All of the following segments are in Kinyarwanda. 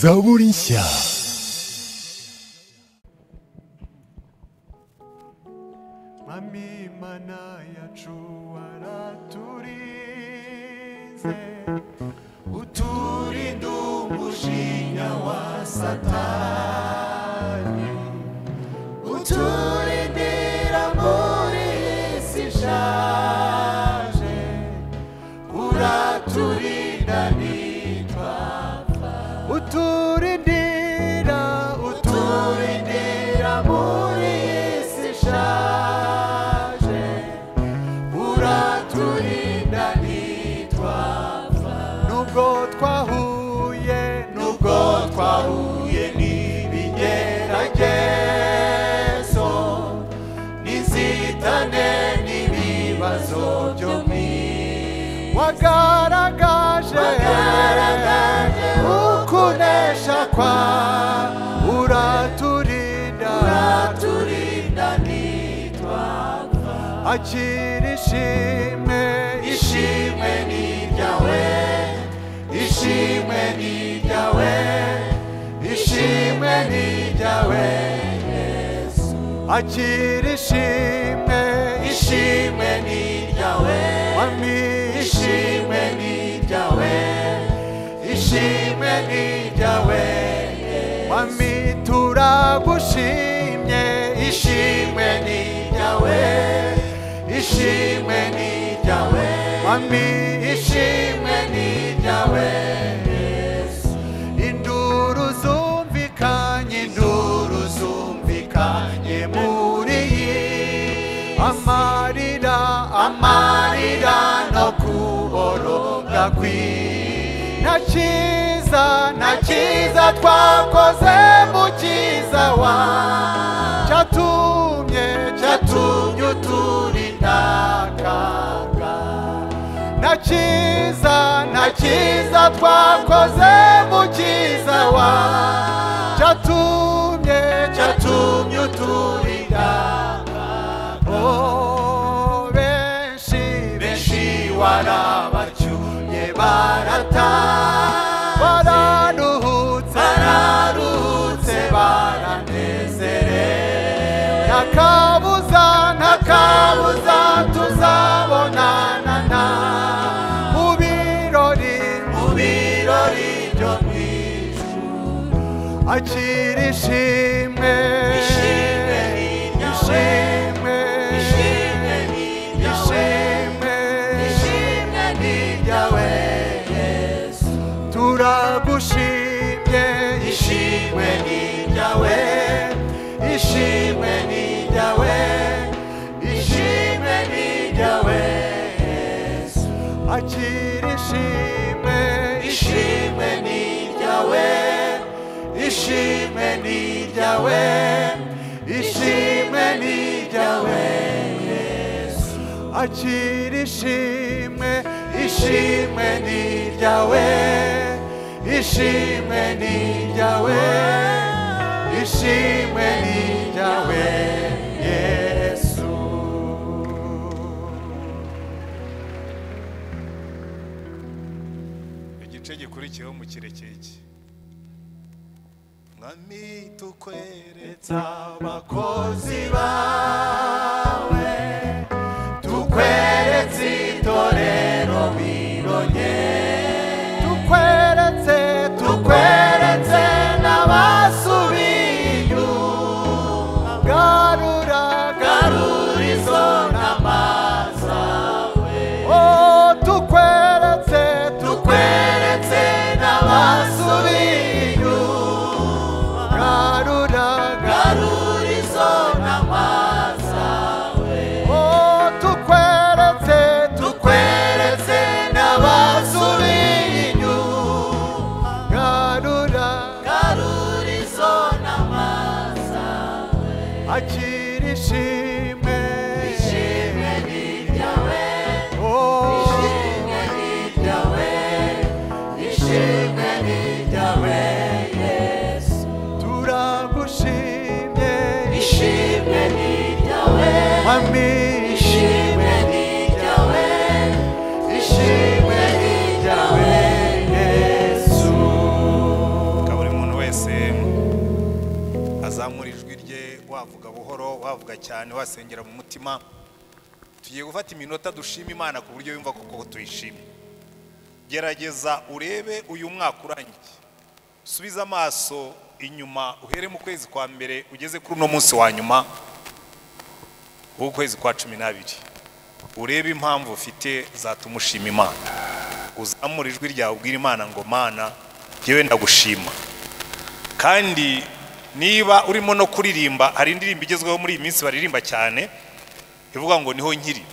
Zaborinsia. Mami mana yacu araturinze uturinde umujinya wa satani uturindira muri iyi si ishaje uraturinda nitwapfa uturindira uturindira muri iyi si ishaje uraturinda ntitwapfa nubwo twahuye nubwo twahuye n'ibigeragezo n'inzitane n'ibibazo byo mu isi wagaragaje ukunesha kwa uraturinda uraturinda ntitwapfa akira ishimwe ishimwe ni iryawe ishimwe ni iryawe ishimwe ni iryawe yesu akira ishimwe ishimwe ni iryawe wami ishimwe ni iryawe ishimwe ni iryawe wami turagushimye ishimwe ni iryawe ishimwe ni iryawe wami ishimwe ni iryawe yesu induru zumvikanye induru zumvikanye muri iyi amarira amarira no kuboroga kw'i na cyiza na cyiza twakoze mu cyiza wa cyatumye cyatumye uturinda akaga na cyiza na cyiza twakoze mu cyiza wa cyatumye cyatumye uturinda Oh, benshi benshi warabacyuye barata bararuhutse bararuhutse baranezerewe ntakabuza ntakabuza tuzabonana na mu birori mu birori byo mu ijuru akira ishimwe ishimwe ishimwe ishimwe ishimwe n'iryawe yesu turagushimye ishimwe n'iryawe ishimwe n'iryawe ishimwe n'iryawe yesu akira ishimwe ishimwe n'iryawe ishimwe n'iryawe ishimwe n'iryawe yesu akira ishimwe ishimwe n'iryawe ishimwe n'iryawe ishimwe n'iryawe yesu igice gikurikiyeho mu kirekire iki mwami tukweretsa abakozi bawe tukweretse itorero bironye tukweretse tukweretse n'abasubiye inyuma garura garura izo nama zawe oh tukweretse tukweretse n'abasubiye inyuma garura garura izo nama zawe oh tukweretse tukweretse n'abasubiye inyuma garura garura izo nama zawe akira ishimwe ishimwe ni iryawe ishimwe ni iryawe ishimwe ni iryawe yesu turagushimye ishimwe ni iryawe mami ishimwe ni iryawe ishimwe ni iryawe yesu kabone wavuga buhoro wavuga cyane wasengera mu mutima tugiye gufata iminota dushima imana ku buryo yumva koko tuyishimye gerageza urebe uyu mwaka urangiye subiza amaso inyuma uhere mu kwezi kwa mbere ugeze kuri uno munsi wa nyuma w'ukwezi kwa cumi n'abiri urebe impamvu ufite zatuma ushima imana uzamura ijwi ryawe ubwira imana ngo mana njyewe ndagushima kandi niba urimo no kuririmba hari indirimbo igezweho muri iyi minsi baririmba cyane ivuga ngo niho nkiri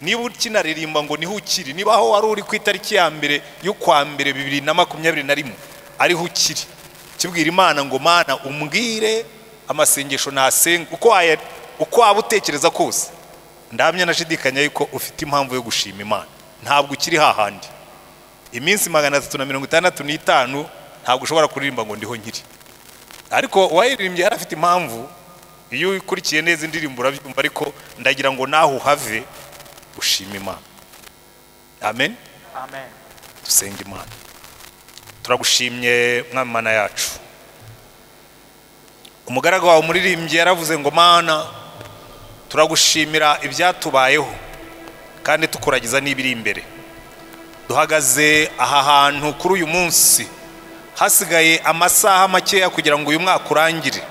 niba ukinaririmba ngo niho ukiri niba aho wari uri ku itariki ya mbere y'ukwa mbere bibiri na makumyabiri na rimwe ariho ukiri kibwira imana ngo mana umbwire amasengesho nasenga uko waya- uko waba utekereza kose ndamya nashidikanya yuko ufite impamvu yo gushima imana ntabwo ukiri hahandi iminsi magana atatu na mirongo itandatu n'itanu ntabwo ushobora kuririmba ngo ndiho nkiri ariko uwayiririmbye yari afite impamvu iyo ukurikiye neza indirimbo urabyumva ariko ndagira ngo nawe uhave ushima imana amen amen dusenga imana turagushimye mwami mana yacu umugaragu wawe umuririmbyi yaravuze ngo mana turagushimira ibyatubayeho kandi tukuragiza n'ibiri imbere duhagaze aha hantu kuri uyu munsi hasigaye amasaha makeya kugira ngo uyu mwaka urangire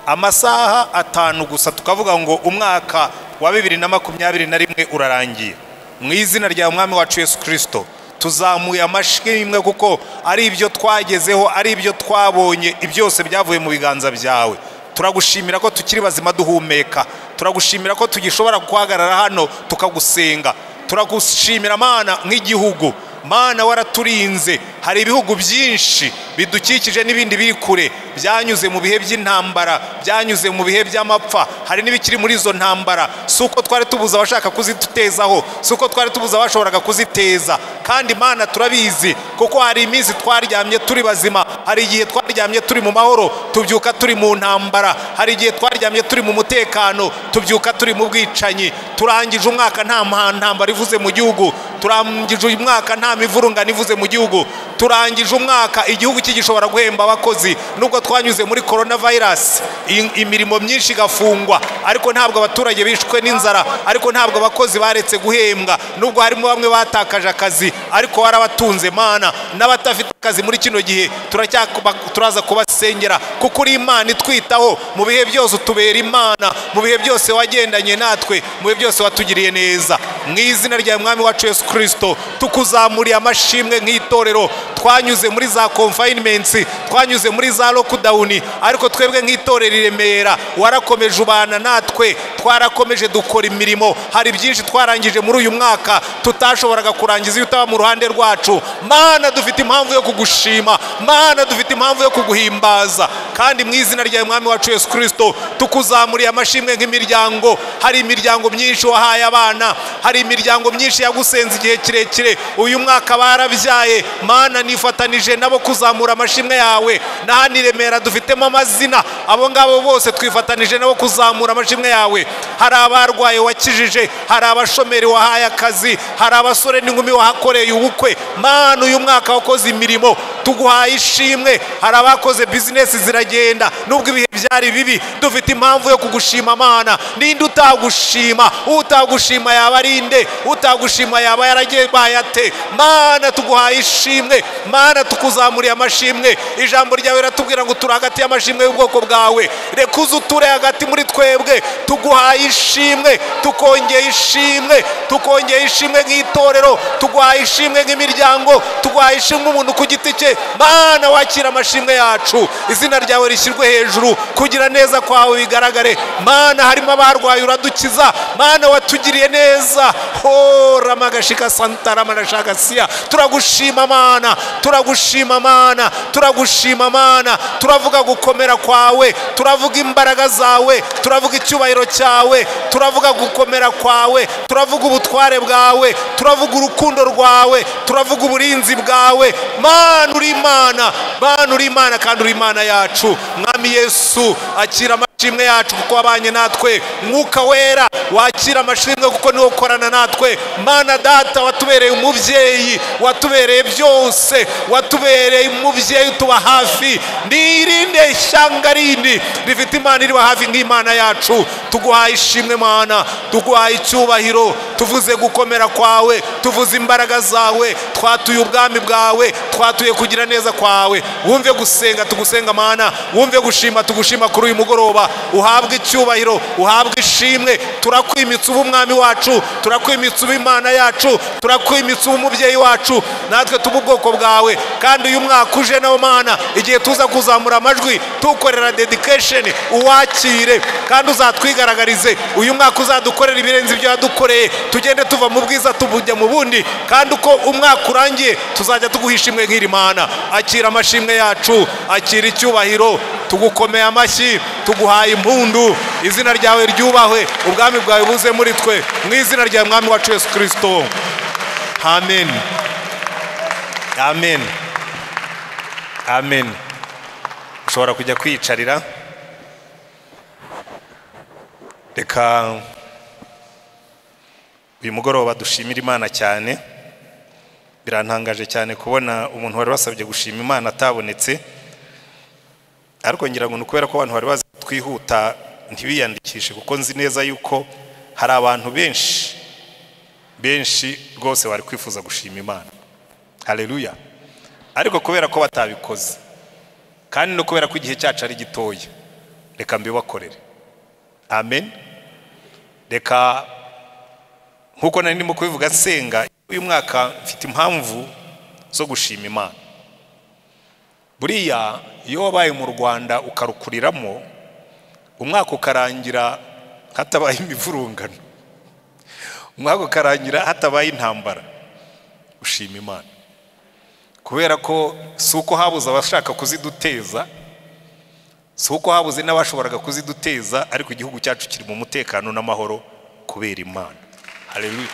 amasaha atanu gusa tukavuga ngo umwaka wa bibiri na makumyabiri na rimwe urarangiye mu izina rya mwami wacu yesu kirisito tuzamuye amashyi imwe kuko ari ibyo twagezeho ari ibyo twabonye ibyose byavuye mu biganza byawe turagushimira ko tukiri bazima duhumeka turagushimira ko tugishobora guhagarara hano tukagusenga turagushimira mana nk'igihugu mana waraturinze hari ibihugu byinshi bidukikije n'ibindi biri kure byanyuze mu bihe by'intambara byanyuze mu bihe by'amapfa hari n'ibikiri muri izo ntambara si uko twari tubuza abashaka kuzitutezaho si uko twari tubuza abashoboraga kuziteza kandi mana turabizi kuko hari iminsi twaryamye turi bazima hari igihe twaryamye turi mu mahoro tubyuka turi mu ntambara hari igihe twaryamye turi mu mutekano tubyuka turi mu bwicanyi turangije umwaka nta mpa- ntambara ivuze mu gihugu turangije uyu mwaka nta mivurungano ivuze mu gihugu turangije umwaka igihugu kigishobora guhemba abakozi nubwo twanyuze muri korona vayirasi i- imirimo myinshi igafungwa ariko ntabwo abaturage bishwe n'inzara ariko ntabwo abakozi baretse guhembwa nubwo harimo bamwe batakaje akazi ariko warabatunze mana n'abatafite akazi muri kino gihe turacyakuba- turaza kubasengera kuko uri imana itwitaho mu bihe byose utubera imana mu bihe byose wagendanye natwe mu bihe byose watugiriye neza mu izina rya mwami wacu yesu kirisito tukuzamuriye amashimwe nk'itorero twanyuze muri za konfayinemensi twanyuze muri za lokudawuni ariko twebwe nk'itorero i remera warakomeje ubana natwe twarakomeje dukora imirimo hari byinshi twarangije muri uyu mwaka tutashoboraga kurangiza iyo utaba mu ruhande rwacu mana dufite impamvu yo kugushima mana dufite impamvu yo kuguhimbaza kandi mu izina rya mwami wacu yesu kirisito tukuzamuriye amashimwe nk'imiryango hari imiryango myinshi wahaye abana hari imiryango myinshi yagusenze igihe kirekire uyu mwaka barabyaye mana nifatanije nabo kuzamura amashimwe yawe na hano i remera dufitemo amazina abo ngabo bose twifatanije nabo kuzamura amashimwe yawe hari abarwaye wakijije hari abashomeri wahaye akazi hari abasore n'inkumi wahakoreye ubukwe mana uyu mwaka wakoze imirimo tuguhaye ishimwe hari abakoze bizinesi ziragenda nubwo ibihe byari bibi dufite impamvu yo kugushima mana ninde utagushima utagushima yaba ari nde utagushima yaba yaragebaye ate mana tuguhaye ishimwe mana tukuzamuriye amashimwe ijambo ryawe riratubwira ngo turi hagati y'amashimwe y'ubwoko bwawe reka uze uture hagati muri twebwe tuguhaye ishimwe tukongeye ishimwe tukongeye ishimwe nk'itorero tuguhaye ishimwe nk'imiryango tuguhaye ishimwe umuntu ku giti cye mana wakira amashimwe yacu izina ryawe rishyirwe hejuru kugira neza kwawe bigaragare mana harimo abarwaye uradukiza mana watugiriye neza ho ramagashika santaramarajakasiya turagushima mana turagushima mana turagushima mana turavuga gukomera kwawe turavuga imbaraga zawe turavuga icyubahiro cyawe turavuga gukomera kwawe turavuga ubutware bwawe turavuga urukundo rwawe turavuga uburinzi bwawe mana uri imana mana uri imana kandi uri imana yacu mwami yesu akira ama- ishimwe yacu kuko wabanye natwe mwuka wera wakira amashimwe kuko niwo ukorana natwe mana data watubereye umubyeyi watubereye byose watubereye umubyeyi utuba hafi nirinde ishyanga rindi rifite imana iriba hafi nk'imana yacu tuguhaye ishimwe mana tuguhaye icyubahiro tuvuze gukomera kwawe tuvuze imbaraga zawe twatuye ubwami bwawe twatuye kugira neza kwawe wumve gusenga tugusenga mana wumve gushima tugushima kuri uyu mugoroba uhabwe icyubahiro uhabwe ishimwe turakwimitse uba umwami wacu turakwimitse uba imana yacu turakwimitse uba umubyeyi wacu natwe tuba ubwoko bwawe kandi uyu mwaka uje nawo mana igihe tuza kuzamura amajwi tukorera dedikesheni uwakire kandi uzatwigaragarize uyu mwaka uzadukorera ibirenze ibyo wadukoreye tugende tuva mu bwiza tubujya mu bundi kandi uko umwaka urangiye tuzajya tuguha ishimwe nk'iri mana akira amashimwe yacu akira icyubahiro tugukomeye amashyi tuguhaye impundu izina ryawe ryubahwe ubwami bwawe buze muri twe mu izina rya mwami wacu yesu kirisito amen amen amen ushobora kujya kwiyicarira reka uyu mugoroba dushimira imana cyane birantangaje cyane kubona umuntu wari wasabye gushima imana atabonetse ariko ngira ngo ni ukubera ko abantu bari bazi twihuta ntibiyandikishe kuko nzi neza yuko hari abantu benshi benshi rwose bari kwifuza gushima imana hareruya ariko kubera ko batabikoze kandi no kubera ko igihe cyacu ari gitoya reka mbibakorere amen reka nkuko nari ndimo kubivuga nsenga uyu mwaka mfite impamvu zo gushima imana buriya iyo wabaye mu rwanda ukarukuriramo umwaka ukarangira hatabaye imivurungano umwaka ukarangira hatabaye intambara ushima imana kubera ko si uko habuze abashaka kuziduteza si uko habuze n'abashoboraga kuziduteza ariko igihugu cyacu kiri mu mutekano n'amahoro kubera imana hareruye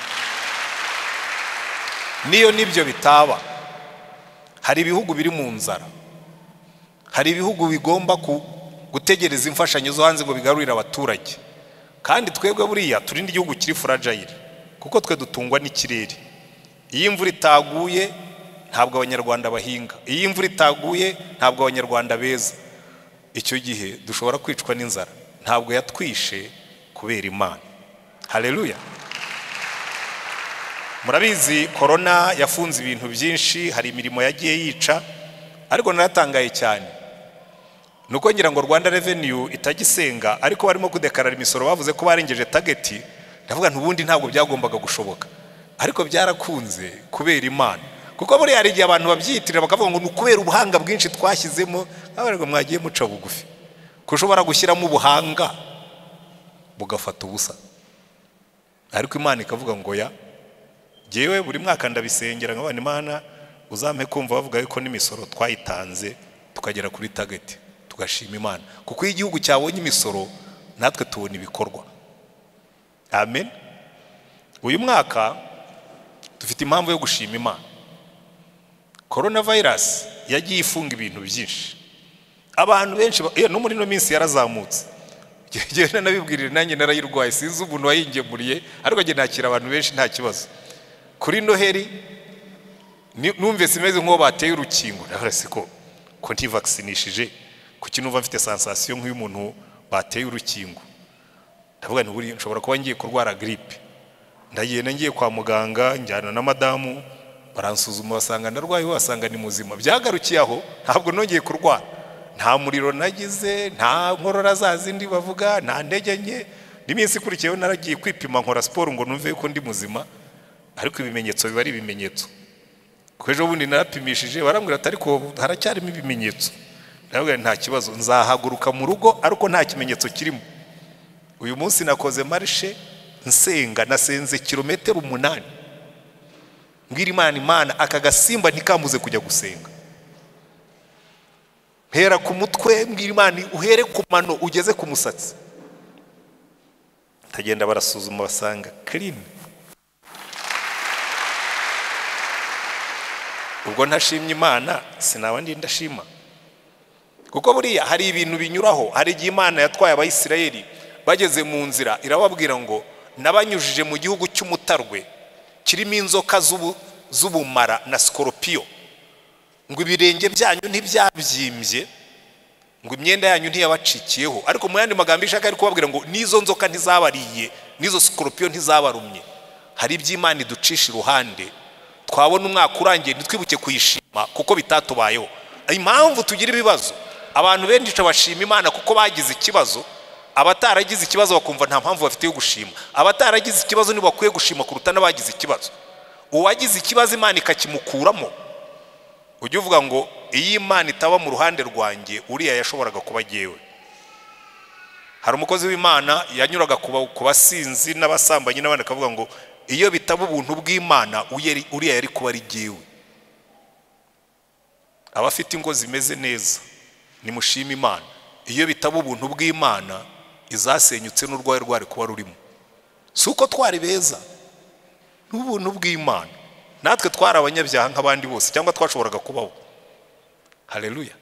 niyo nibyo bitaba hari ibihugu biri mu nzara hari ibihugu bigomba gutegereza imfashanyo zo hanze ngo bigarurire abaturage kandi twebwe buriya turi n'igihugu kiri furajayire kuko twe dutungwa n'ikirere iyo imvura itaguye ntabwo abanyarwanda bahinga iyo imvura itaguye ntabwo abanyarwanda beza icyo gihe dushobora kwicwa n'inzara ntabwo yatwishe kubera imana hareruya murabizi korona yafunze ibintu byinshi hari imirimo yagiye yica ariko naratangaye cyane ni uko ngira ngo rwanda reveniyu itagisenga ariko barimo kudekarara imisoro bavuze ko barengeje tageti ndavuga ubundi ntabwo byagombaga gushoboka ariko byarakunze kubera imana kuko buriya hari igihe abantu babyiyitirira bakavuga ngo ni ukubera ubuhanga bwinshi twashyizemo ntabwo mwagiye muca bugufi ushobora gushyiramo ubuhanga bugafata ubusa ariko imana ikavuga ngo ya ngewe buri mwaka ndabisengera nk'abana imana uzampe kumva bavuga yuko n'imisoro twayitanze tukagera kuri tageti tugashima imana kuko iyo igihugu cyabonye imisoro natwe tubona ibikorwa amen uyu mwaka dufite impamvu yo gushima imana korona vayirasi yagiye ifunga ibintu byinshi abantu benshi no muri ino minsi yarazamutse ngenda nabibwirire nanjye narayirwaye sinzi umuntu wayingemuriye ariko njye nakira abantu benshi nta kibazo kuri noheri numve simeze nk'uwo bateye urukingo ndabarase ko ko ntivakisinishije kuki numva mfite sansasiyo nk'uyu muntu bateye urukingo ndavuga ntiburi nshobora kuba ngiye kurwara giripe ndagenda ngiye kwa muganga njyana na madamu baransuzuma basanga ndarwaye basanga ni muzima byagarukiye aho ntabwo nongeye kurwara nta muriro nagize nta nkorora za zindi bavuga nta ntege nke n'iminsi ikurikiyeho naragiye kwipima nkora siporo ngo numve yuko ndi muzima ariko ibimenyetso biba ari ibimenyetso kuko ejo bundi narapimishije barambwira ati ariko haracyarimo ibimenyetso ndavuga nta kibazo nzahaguruka mu rugo ariko nta kimenyetso kirimo uyu munsi nakoze marishe nsenga nasenze kilometero umunani mbwira imana imana aka gasimba ntikambuze kujya gusenga hera ku mutwe mbwira imana uhere ku mano ugeze ku musatsi ndagenda barasuzuma basanga kirini ubwo ntashimye imana sinaba ndashima kuko buriya hari ibintu binyuraho hari igihe imana yatwaye abayisirayeli bageze mu nzira irababwira ngo nabanyujije mu gihugu cy'umutarwe kirimo inzoka z'ubu- z'ubumara na sikoropiyo ngo ibirenge byanyu ntibyabyimbye ngo imyenda yanyu ntiyabacikiyeho ariko mu yandi magambo ishaka ari kubabwira ngo n'izo nzoka ntizabariye n'izo sikoropiyo ntizabarumye hari iby'imana iducisha iruhande twabona umwaka urangiye ntitwibuke kuyishima kuko bitatubayeho impamvu tugira ibibazo abantu benshi bashima imana kuko bagize ikibazo abataragize ikibazo bakumva nta mpamvu bafite yo gushima abataragize ikibazo nibo bakwiye gushima kuruta n'abagize ikibazo uwagize ikibazo imana ikakimukuramo ujya uvuga ngo iyi imana itaba mu ruhande rwanjye uriya yashoboraga kuba agiyewe hari umukozi w'imana yanyuraga ku ba- ku basinzi n'abasambanyi n'abandi akavuga ngo iyo bitaba ubuntu bw'imana uyeri- uriya yari kuba ari jyewe abafite ingo zimeze neza nimushime imana iyo bitaba ubuntu bw'imana izasenyutse n'urwaye rwari kuba rurimo si uko twari beza n'ubuntu bw'imana natwe twari abanyabyaha nk'abandi bose cyangwa twashoboraga kubaho hareruya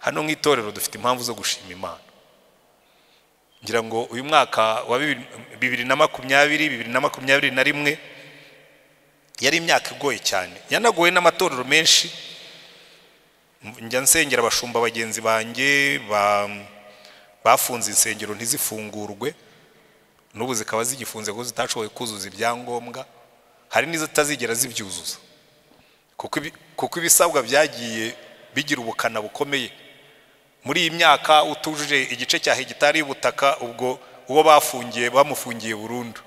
hano mu itorero dufite impamvu zo gushima imana ngira ngo uyu mwaka wa bibiri- bibiri na makumyabiri bibiri na makumyabiri na rimwe yari imyaka igoye cyane yanagoye n'amatorero menshi njya nsengera abashumba bagenzi banjye ba- bafunze insengero ntizifungurwe n'ubu zikaba zigifunze kuko zitashoboye kuzuza ibyangombwa hari n'izitazigera zibyuzuza kuko ibi- kuko ibisabwa byagiye bigira ubukana bukomeye muri iyi myaka utujuje igice cya hegitari y'ubutaka ubwo uwo bafungiye bamufungiye burundu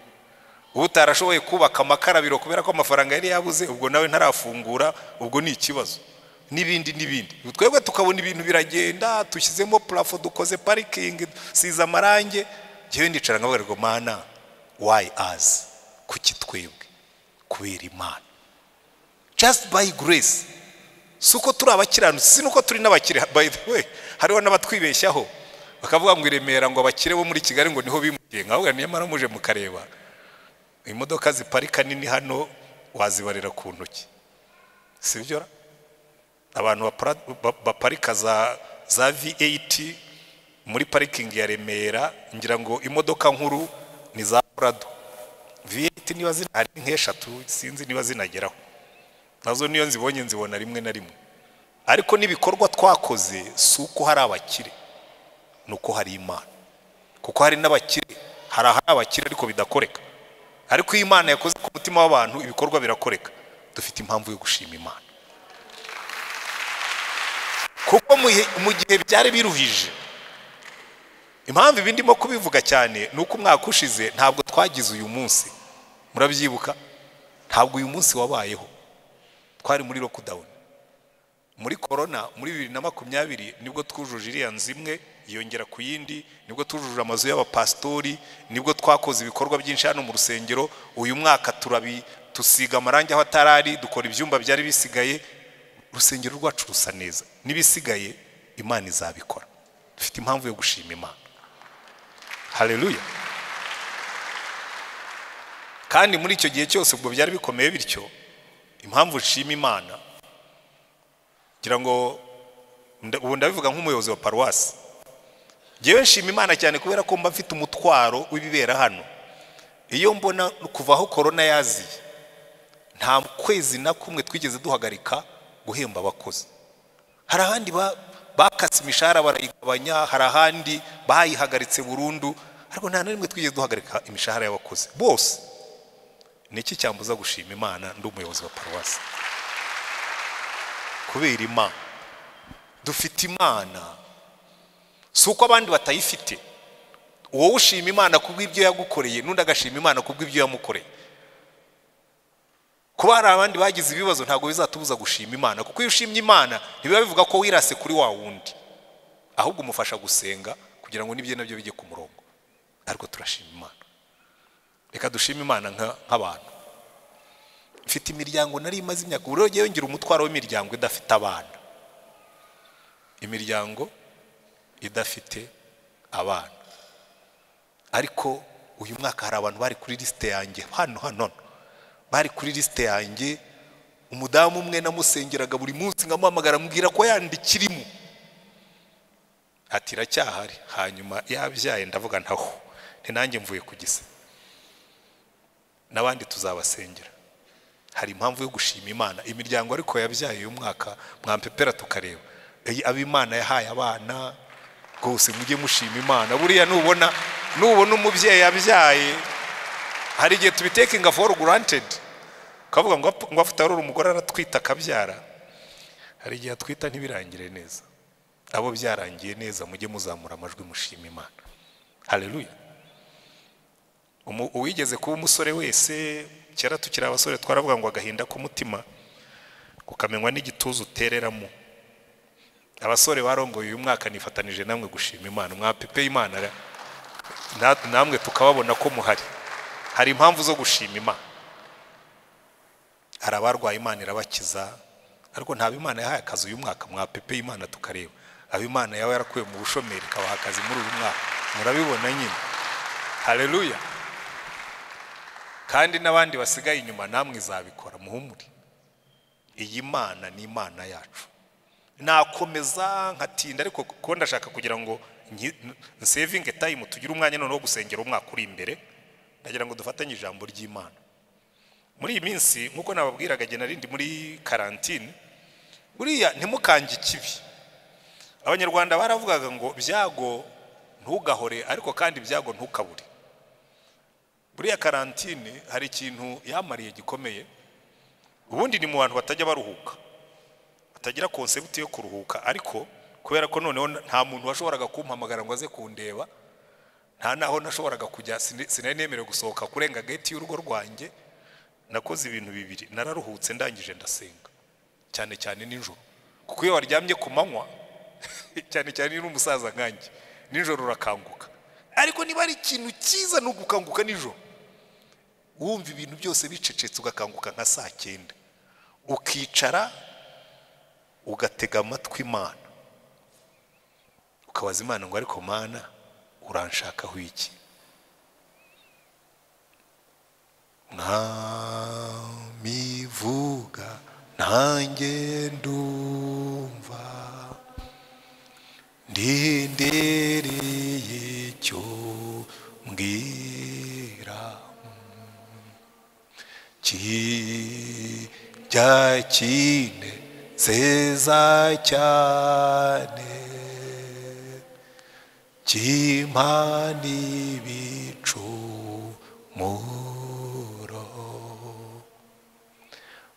utarashoboye kubaka amakarabiro kubera ko amafaranga yari yabuze ubwo nawe ntarafungura ubwo ni ikibazo n'ibindi n'ibindi twebwe tukabona ibintu biragenda tushyizemo purafo dukoze parikingi dusize amarange ngewe ndicara nkavuga ngo mana wayi azi kuki twebwe kubera imana just by grace si uko turi abakiranutsi si n'uko turi n'abakire by the way hariho n'abatwibeshyaho bakavuga ngo i remera ngo abakire bo muri kigali ngo niho bimukiye nkavuga nyamara muje mukareba imodoka ziparika nini hano wazibarira ku ntoki sibyo ra? abantu bapara- ba- baparika za za V8 muri parikingi ya Remera ngira ngo imodoka nkuru ni za Prado V8 niba zina hari nk'eshatu sinzi niba zinageraho nazo niyo nzibonye nzibona rimwe na rimwe ariko n'ibikorwa twakoze si uko hari abakire ni uko hari imana kuko hari n'abakire hari ahari abakire ariko bidakoreka ariko iyo imana yakoze ku mutima w'abantu ibikorwa birakoreka dufite impamvu yo gushima imana kuko mu gihe- mu gihe byari biruhije impamvu ibi ndimo kubivuga cyane ni uko umwaka ushize ntabwo twagize uyu munsi murabyibuka ntabwo uyu munsi wabayeho twari muri lockdown muri korona muri bibiri na makumyabiri nibwo twujuje iriya nzu imwe yongera ku yindi nibwo tujuje amazu y'abapasitori nibwo twakoze ibikorwa byinshi hano mu rusengero uyu mwaka turabi tusiga amarangi aho atarari dukora ibyumba byari bisigaye urusengero rwacu rusa neza n'ibisigaye imana izabikora dufite impamvu yo gushima imana hareruya kandi muri icyo gihe cyose ubwo byari bikomeye bityo impamvu nshima imana ngira ngo nda- ubu ndabivuga nk'umuyobozi wa paruwasi ngewe nshima imana cyane kubera ko mba mfite umutwaro w'ibibera hano iyo mbona kuva aho korona yaziye nta kwezi na kumwe twigeze duhagarika guhemba abakozi hari ahandi ba- bakase imishahara barayigabanya hari ahandi bayihagaritse burundu ariko nta na rimwe twigeze duhagarika imishahara y'abakozi bose ni iki cyambuza gushima imana ndi umuyobozi wa paruwasi kubera imana dufite imana si uko abandi batayifite wowe ushima imana kubw'ibyo yagukoreye n'undi agashima imana kubw'ibyo yamukoreye kuba hari abandi bagize ibibazo ntabwo bizatubuza gushima imana kuko iyo ushimye imana ntibiba bivuga ko wirase kuri wa wundi ahubwo umufasha gusenga kugira ngo n'ibyo nabyo bijye ku murongo ariko turashima imana reka dushime imana nka- nk'abantu mfite imiryango nari imaze imyaka ubu rero ngewe ngira umutwaro w'imiryango idafite abana imiryango idafite abana ariko uyu mwaka hari abantu bari kuri lisite yanjye hano hano hano. bari kuri lisite yanjye umudamu umwe namusengeraga buri munsi nkamuhamagara ambwira ko yandikirimo ati iracyahari hanyuma yabyaye ndavuga ntaho ni nanjye mvuye ku gisa n'abandi tuzabasengera hari impamvu yo gushima imana imiryango ariko yabyaye uyu mwaka mwampepera tukareba Iyi abo imana yahaye abana rwose mujye mushima imana buriya nubona nubona umubyeyi yabyaye hari igihe tubitekinga foru gurantedi ukavuga ngo apfa- ngo afite ari umugore aratwita akabyara hari igihe atwita ntibirangire neza abo byarangiye neza mujye muzamura amajwi mushima imana hareruya uwigeze kuba umusore wese kera tukiri abasore twaravuga ngo agahinda k'umutima ukamenywa n'igituza utereramo abasore barongoye uyu mwaka nifatanije namwe gushima imana mwapepeye imana ra- na- namwe tukababona ko muhari hari impamvu zo gushima imana hari abarwaye imana irabakiza ariko nta imana yahaye akazi uyu mwaka mwapepeye imana tukareba aba imana yaba yarakuye mu bushomeri ikabaha akazi muri uyu mwaka murabibona nyine hareruya kandi n'abandi basigaye inyuma namwe izabikora muhumure iyi mana ni imana yacu nakomeza nkatinda ariko kuko ndashaka kugira ngo sevinge tayimu tugire umwanya noneho wo gusengera umwaka uri imbere ndagira ngo dufatanye ijambo ry'imana muri iyi minsi nk'uko nababwiraga igihe narindi muri karantine buriya ntimukange ikibi abanyarwanda baravugaga ngo byago ntugahore ariko kandi byago ntukabure buriya karantine hari ikintu yamariye gikomeye ubundi ni mu bantu batajya baruhuka batagira konsepti yo kuruhuka ariko kubera ko noneho nta muntu washoboraga kumpamagara ngo aze kundeba nta naho nashoboraga kujya sine- sinari nemerewe gusohoka kurenga geti y'urugo rwanjye nakoze ibintu bibiri nararuhutse ndangije ndasenga cyane cyane nijoro kuko iyo waryamye ku manywa cyane cyane iyo uri umusaza nkanjye nijoro urakanguka ariko niba ari ikintu cyiza ni ugukanguka nijoro wumva ibintu byose bicecetse ugakanguka nka saa cyenda ukicara ugatega amatwi imana ukabaza imana ngo ariko mana uranshakaho iki mwamivuga nanjye ndumva ndindereye icyo mbwira kijya kine zeza cyane cy'impana ibicumuro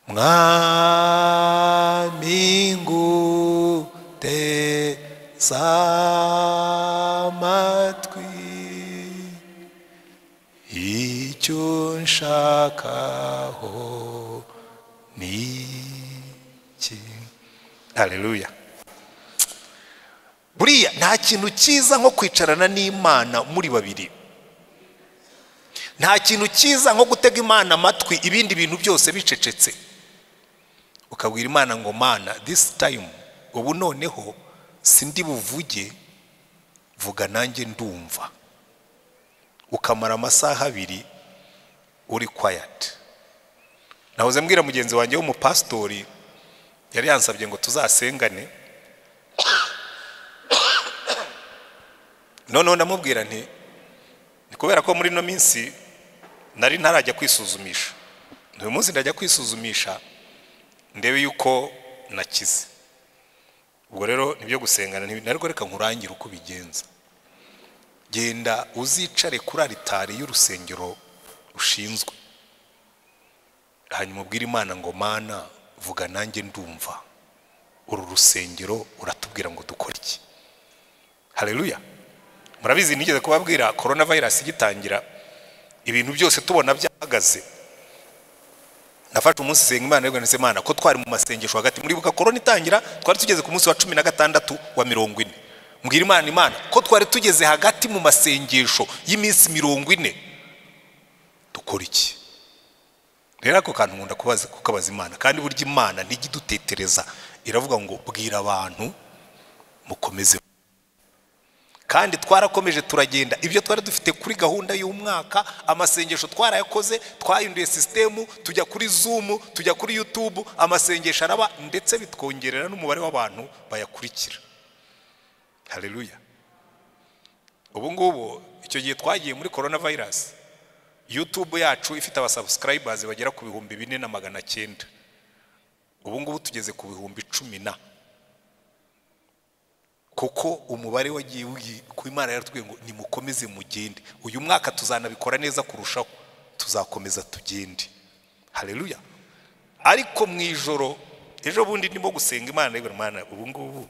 mwami nguteze amatwi icyo nshakaho ni iki hareruya buriya nta kintu cyiza nko kwicarana n'imana muri babiri nta kintu cyiza nko gutega imana amatwi ibindi bintu byose bicecetse ukabwira imana ngo mana this time ubu noneho sindi buvuge vuga nanjye ndumva ukamara amasaha abiri uri kwayati nahoze mbwira mugenzi wanjye w'umupasitori yari yansabye ngo tuzasengane noneho ndamubwira nti ni kubera ko muri ino minsi nari ntarajya kwisuzumisha uyu munsi ndajya kwisuzumisha ndebe yuko nakize ubwo rero nibyo gusengana nti- ariko reka nkurangire uko ubigenza genda uzicare kuri aritari y'urusengero ushinzwe hanyuma ubwire imana ngo mana vuga nanjye ndumva uru rusengero uratubwira ngo dukore iki hareruya murabizi nigeze kubabwira korona vayirasi igitangira ibintu byose tubona byahagaze nafashe umunsi senga imana ariko ndetse imana ko twari mu masengesho hagati muribuka korona itangira twari tugeze ku munsi wa cumi na gatandatu wa mirongo ine mbwira imana imana ko twari tugeze hagati mu masengesho y'iminsi mirongo ine dukora iki rero ako kantu nkunda kubaza kukabaza imana kandi burya imana ntigidutetereza iravuga ngo bwira abantu mukomeze kandi twarakomeje turagenda ibyo twari dufite kuri gahunda y'umwaka amasengesho twarayakoze twayunduye sisitemu tujya kuri zumu tujya kuri yutubu amasengesho araba ndetse bitwongerera n'umubare w'abantu bayakurikira hareruya ubu ngubu icyo gihe twagiye muri korona vayirasi yutube yacu ifite abasabusikayibazi bagera ku bihumbi bine na magana cyenda ubu ngubu tugeze ku bihumbi cumi na kuko umubare wagiye ugi- ku imana yaratubwiye ngo nimukomeze mugende uyu mwaka tuzanabikora neza kurushaho tuzakomeza tugende hareruya ariko mu ijoro ejo bundi ndimo gusenga imana rero mwana ubu ngubu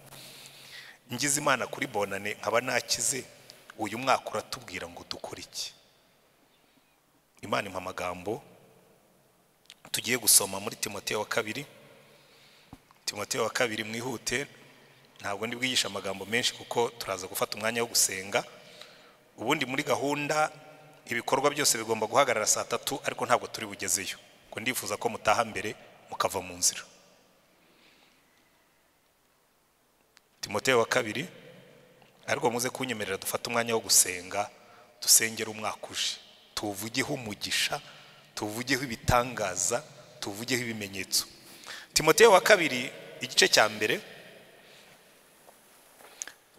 ngize imana kuri bonane nkaba nakize uyu mwaka uratubwira ngo dukore iki imana impa amagambo tugiye gusoma muri timoteyo wa kabiri timoteyo wa kabiri mwihute ntabwo ndi bwigishe amagambo menshi kuko turaza gufata umwanya wo gusenga ubundi muri gahunda ibikorwa byose bigomba guhagarara saa tatu ariko ntabwo turi bugezeyo ngo ndifuza ko mutaha mbere mukava mu nzira timoteyo wa kabiri ariko muze kunyemerera dufate umwanya wo gusenga dusengera umwaka uje tuwuvugeho umugisha tuwuvugeho ibitangaza tuwuvugeho ibimenyetso timoteyo wa kabiri igice cya mbere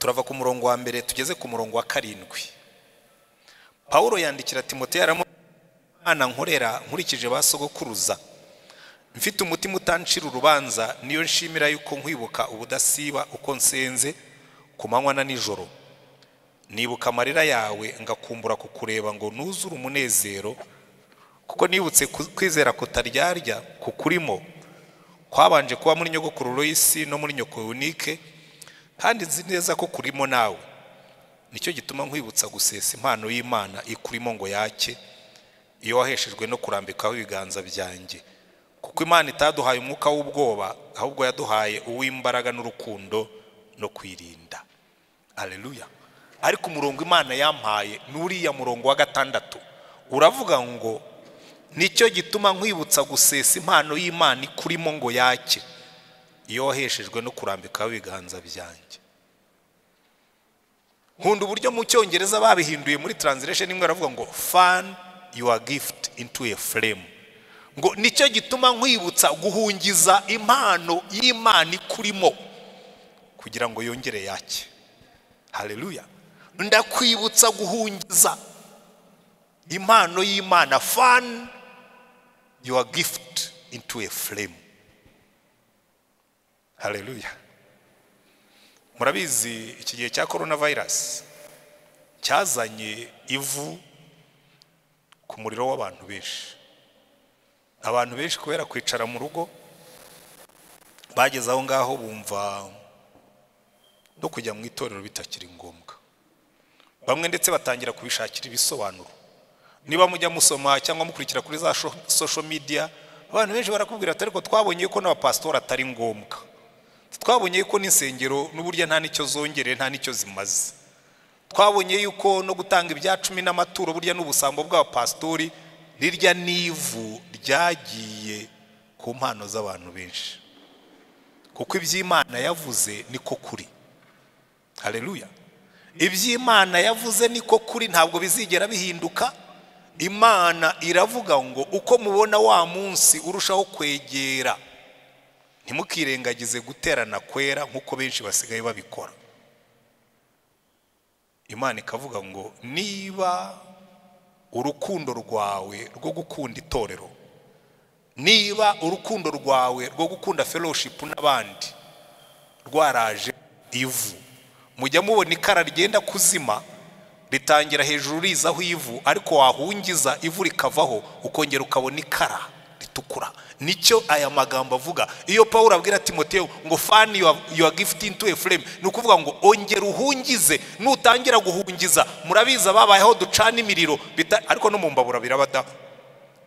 turava ku murongo wa mbere tugeze ku murongo wa karindwi pawulo yandikira timoteyo aramu mwana nkorera nkurikije ba sogokuruza mfite umutima utancira urubanza niyo nshimira yuko nkwibuka ubudasiba uko nsenze ku manywa na nijoro nibuka amarira yawe ngakumbura kukureba ngo nuzure umunezero kuko nibutse ku- kwizera kutaryarya kukurimo kwabanje kuba muri nyogokuru Loyisi no muri nyoko Eunike kandi nzi neza ko kurimo nawe nicyo gituma nkwibutsa gusesa impano y'Imana ikurimo ngo yake iyo waheshejwe no kurambikaho ibiganza byanjye kuko imana itaduhaye umwuka w'ubwoba ahubwo yaduhaye uw'imbaraga n'urukundo no kwirinda aleluya ariko umurongo imana yampaye ni uriya murongo wa gatandatu uravuga ngo nicyo gituma nkwibutsa gusesa impano y'imana ikurimo ngo yake iyo waheshejwe no kurambikaho ibiganza byanjye nkunda uburyo mu cyongereza babihinduye muri translation imwe baravuga ngo fan your gift into a flame ngo nicyo gituma nkwibutsa guhungiza impano y'imana ikurimo kugira ngo yongere yake haleluya ndakwibutsa guhungiza impano y'imana fan your gift into a flame haleluya murabizi iki gihe cya korona vayirasi cyazanye ivu ku muriro w'abantu benshi abantu benshi kubera kwicara mu rugo bageze aho ngaho bumva no kujya mu itorero bitakiri ngombwa bamwe ndetse batangira kubishakira ibisobanuro niba mujya musoma cyangwa mukurikira kuri za sho- social media abantu benshi barakubwira ati ariko twabonye ko n'abapasitori atari ngombwa twabonye yuko n'insengero n'uburyo nta n'icyo zongereye nta n'icyo zimaze twabonye yuko no gutanga ibya cumi n'amaturo burya n'ubusambo bw'abapasitori rirya n'ivu ryagiye ku mpano z'abantu benshi kuko iby'imana yavuze niko kuri hareruya iby'imana yavuze niko kuri ntabwo bizigera bihinduka imana iravuga ngo uko mubona wa munsi urushaho kwegera ntimukirengagize guterana kwera nk'uko benshi basigaye babikora imana ikavuga ngo niba urukundo rwawe rwo gukunda itorero niba urukundo rwawe rwo gukunda fellowship n'abandi rwaraje ivu mujya mubona ikara ryenda kuzima ritangira hejuru rizaho ivu ariko wahungiza ivu rikavaho ukongera ukabona ikara ritukura nicyo aya magambo avuga iyo pawulo abwira timoteyo ngo fani yuwa, yuwa gifuti intu efuremu ni ukuvuga ngo ongera uhungize nutangira guhungiza murabizi ababayeho ducana imiriro bita- ariko no mu mbabura birabada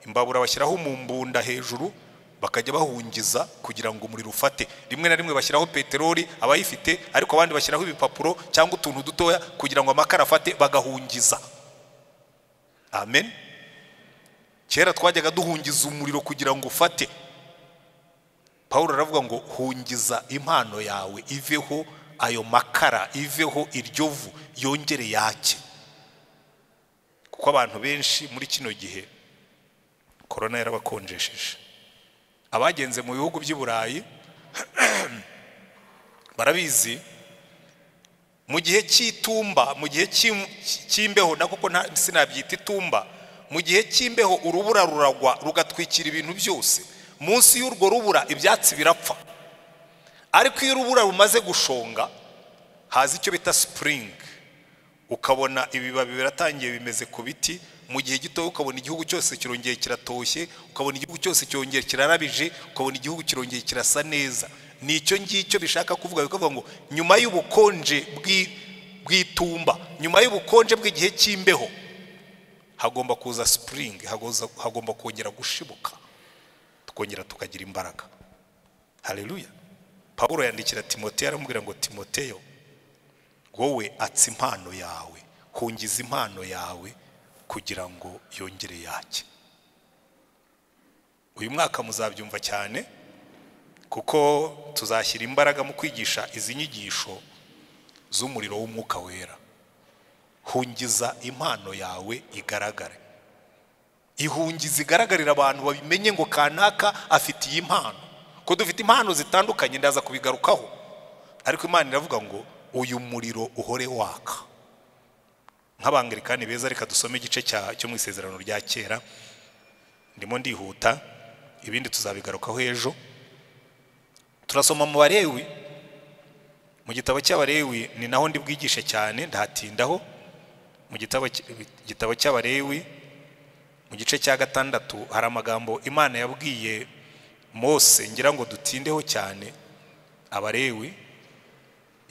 imbabura bashyiraho mu mbunda hejuru bakajya bahungiza kugira ngo umuriro ufate rimwe na rimwe bashyiraho peteroli abayifite ariko abandi bashyiraho ibipapuro cyangwa utuntu dutoya kugira ngo amakara afate bagahungiza amen kera twajyaga duhungiza umuriro kugira ngo ufate pawulo aravuga ngo hungiza impano yawe iveho ayo makara iveho iryo vu yongere yake kuko abantu benshi muri kino gihe korona yarabakonjesheje abagenze mu bihugu by'i burayi barabizi mu gihe cy'itumba mu gihe cy'im- cy'imbeho na koko nta- sinabyita itumba mu gihe cy'imbeho urubura ruragwa rugatwikira ibintu byose munsi y'urwo rubura ibyatsi birapfa ariko iyo urubura rumaze gushonga haza icyo bita sipuringi ukabona ibibabi biratangiye bimeze ku biti mu gihe gitoya ukabona igihugu cyose kirongeye kiratoshye ukabona igihugu cyose cyongeye kirarabije ukabona igihugu kirongeye kirasa neza ni icyo ngicyo bishaka kuvuga bikavuga ngo nyuma y'ubukonje bw'i- bw'itumba nyuma y'ubukonje bw'igihe cy'imbeho hagomba kuza sipuringi hagoza- hagomba kongera gushibuka tukongera tukagira imbaraga hareruya pawulo yandikira timoteyo aramubwira ngo timoteyo wowe atsa impano yawe hungiza impano yawe kugira ngo yongere yake uyu mwaka muzabyumva cyane kuko tuzashyira imbaraga mu kwigisha izi nyigisho z'umuriro w'umwuka wera hungiza impano yawe igaragare ihungiza igaragarira abantu babimenye ngo kanaka afite iyi mpano ko dufite impano zitandukanye ndaza kubigarukaho ariko imana iravuga ngo uyu muriro uhore waka nk'abangilikani beza reka dusome igice cya- cyo mu isezerano rya kera ndimo ndihuta ibindi tuzabigarukaho ejo turasoma mu barewi mu gitabo cy'abarewi ni naho ndi bwigishe cyane ndahatindaho mu gitabo cy- igitabo cy'abarewi mu gice cya gatandatu hari amagambo imana yabwiye mose ngira ngo dutindeho cyane abarewi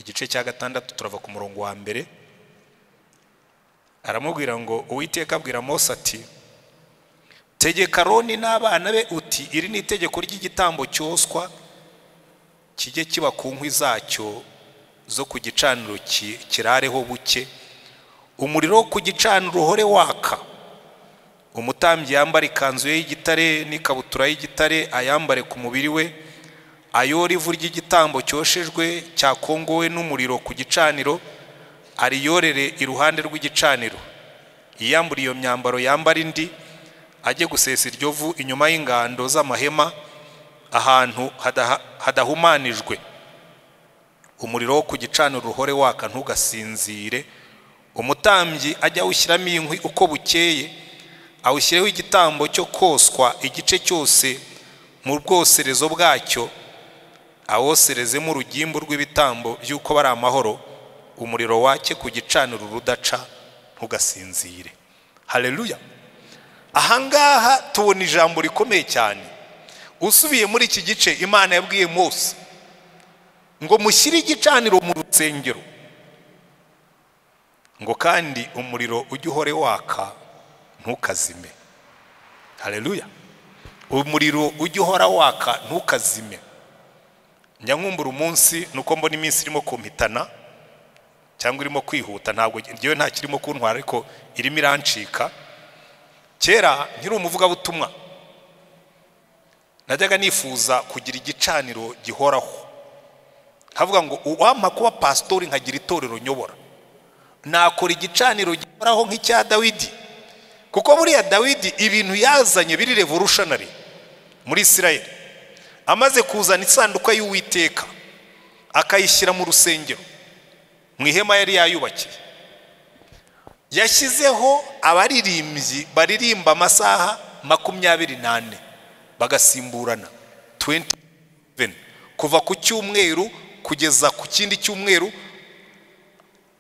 igice cya gatandatu turava ku murongo wa mbere aramubwira ngo uwiteka abwira mose ati tegeka roni n'abana be uti iri ni itegeko ry'igitambo cyoswa kijye kiba ku nkwi zacyo zo ku gicaniro ki- kirareho buke umuriro wo ku gicaniro uhore waka umutambyi yambara ikanzu ye y'igitare n'ikabutura y'igitare ayambare ku mubiri we ayore ivu ry'igitambo cyoshejwe cyakongowe n'umuriro ku gicaniro ariyorere iruhande rw'igicaniro yiyambura iyo myambaro yambara indi ajye gusesa iryo vu inyuma y'ingando z'amahema ahantu hadaha- hadahumanijwe umuriro wo ku gicaniro uhore waka ntugasinzire umutambyi ajye awushyiramo inkwi uko bukeye awushyireho igitambo cyo koswa igice cyose mu bwoserezo bwacyo awoserezemo urugimbu rw'ibitambo by'uko bari amahoro umuriro wake ku gicaniro rudaca ntugasinzire hareruya ahangaha tubona ijambo rikomeye cyane usubiye muri iki gice imana yabwiye mose ngo mushyire igicaniro mu rusengero ngo kandi umuriro ujye uhore waka ntukazime hareruya umuriro ujye uhora waka ntukazime njya nkumbura umunsi ni uko mbona iminsi irimo kumpitana cyangwa irimo kwihuta ntabwo ngewe nta kirimo kuntwara ariko irimo irancika kera nkiri umuvugabutumwa najyaga nifuza kugira igicaniro gihoraho havuga ngo uwampa kuba pasitori nkagira itorero nyobora nakora igicaniro gihoraho nk'icya dawidi kuko buriya dawidi ibintu yazanye biri revolutionary muri isirayeli amaze kuzana isanduka y'uwiteka akayishyira mu rusengero mu ihema yari yayubakiye yashyizeho abaririmbyi baririmba amasaha makumyabiri n'ane bagasimburana 27 kuva ku cyumweru kugeza ku kindi cyumweru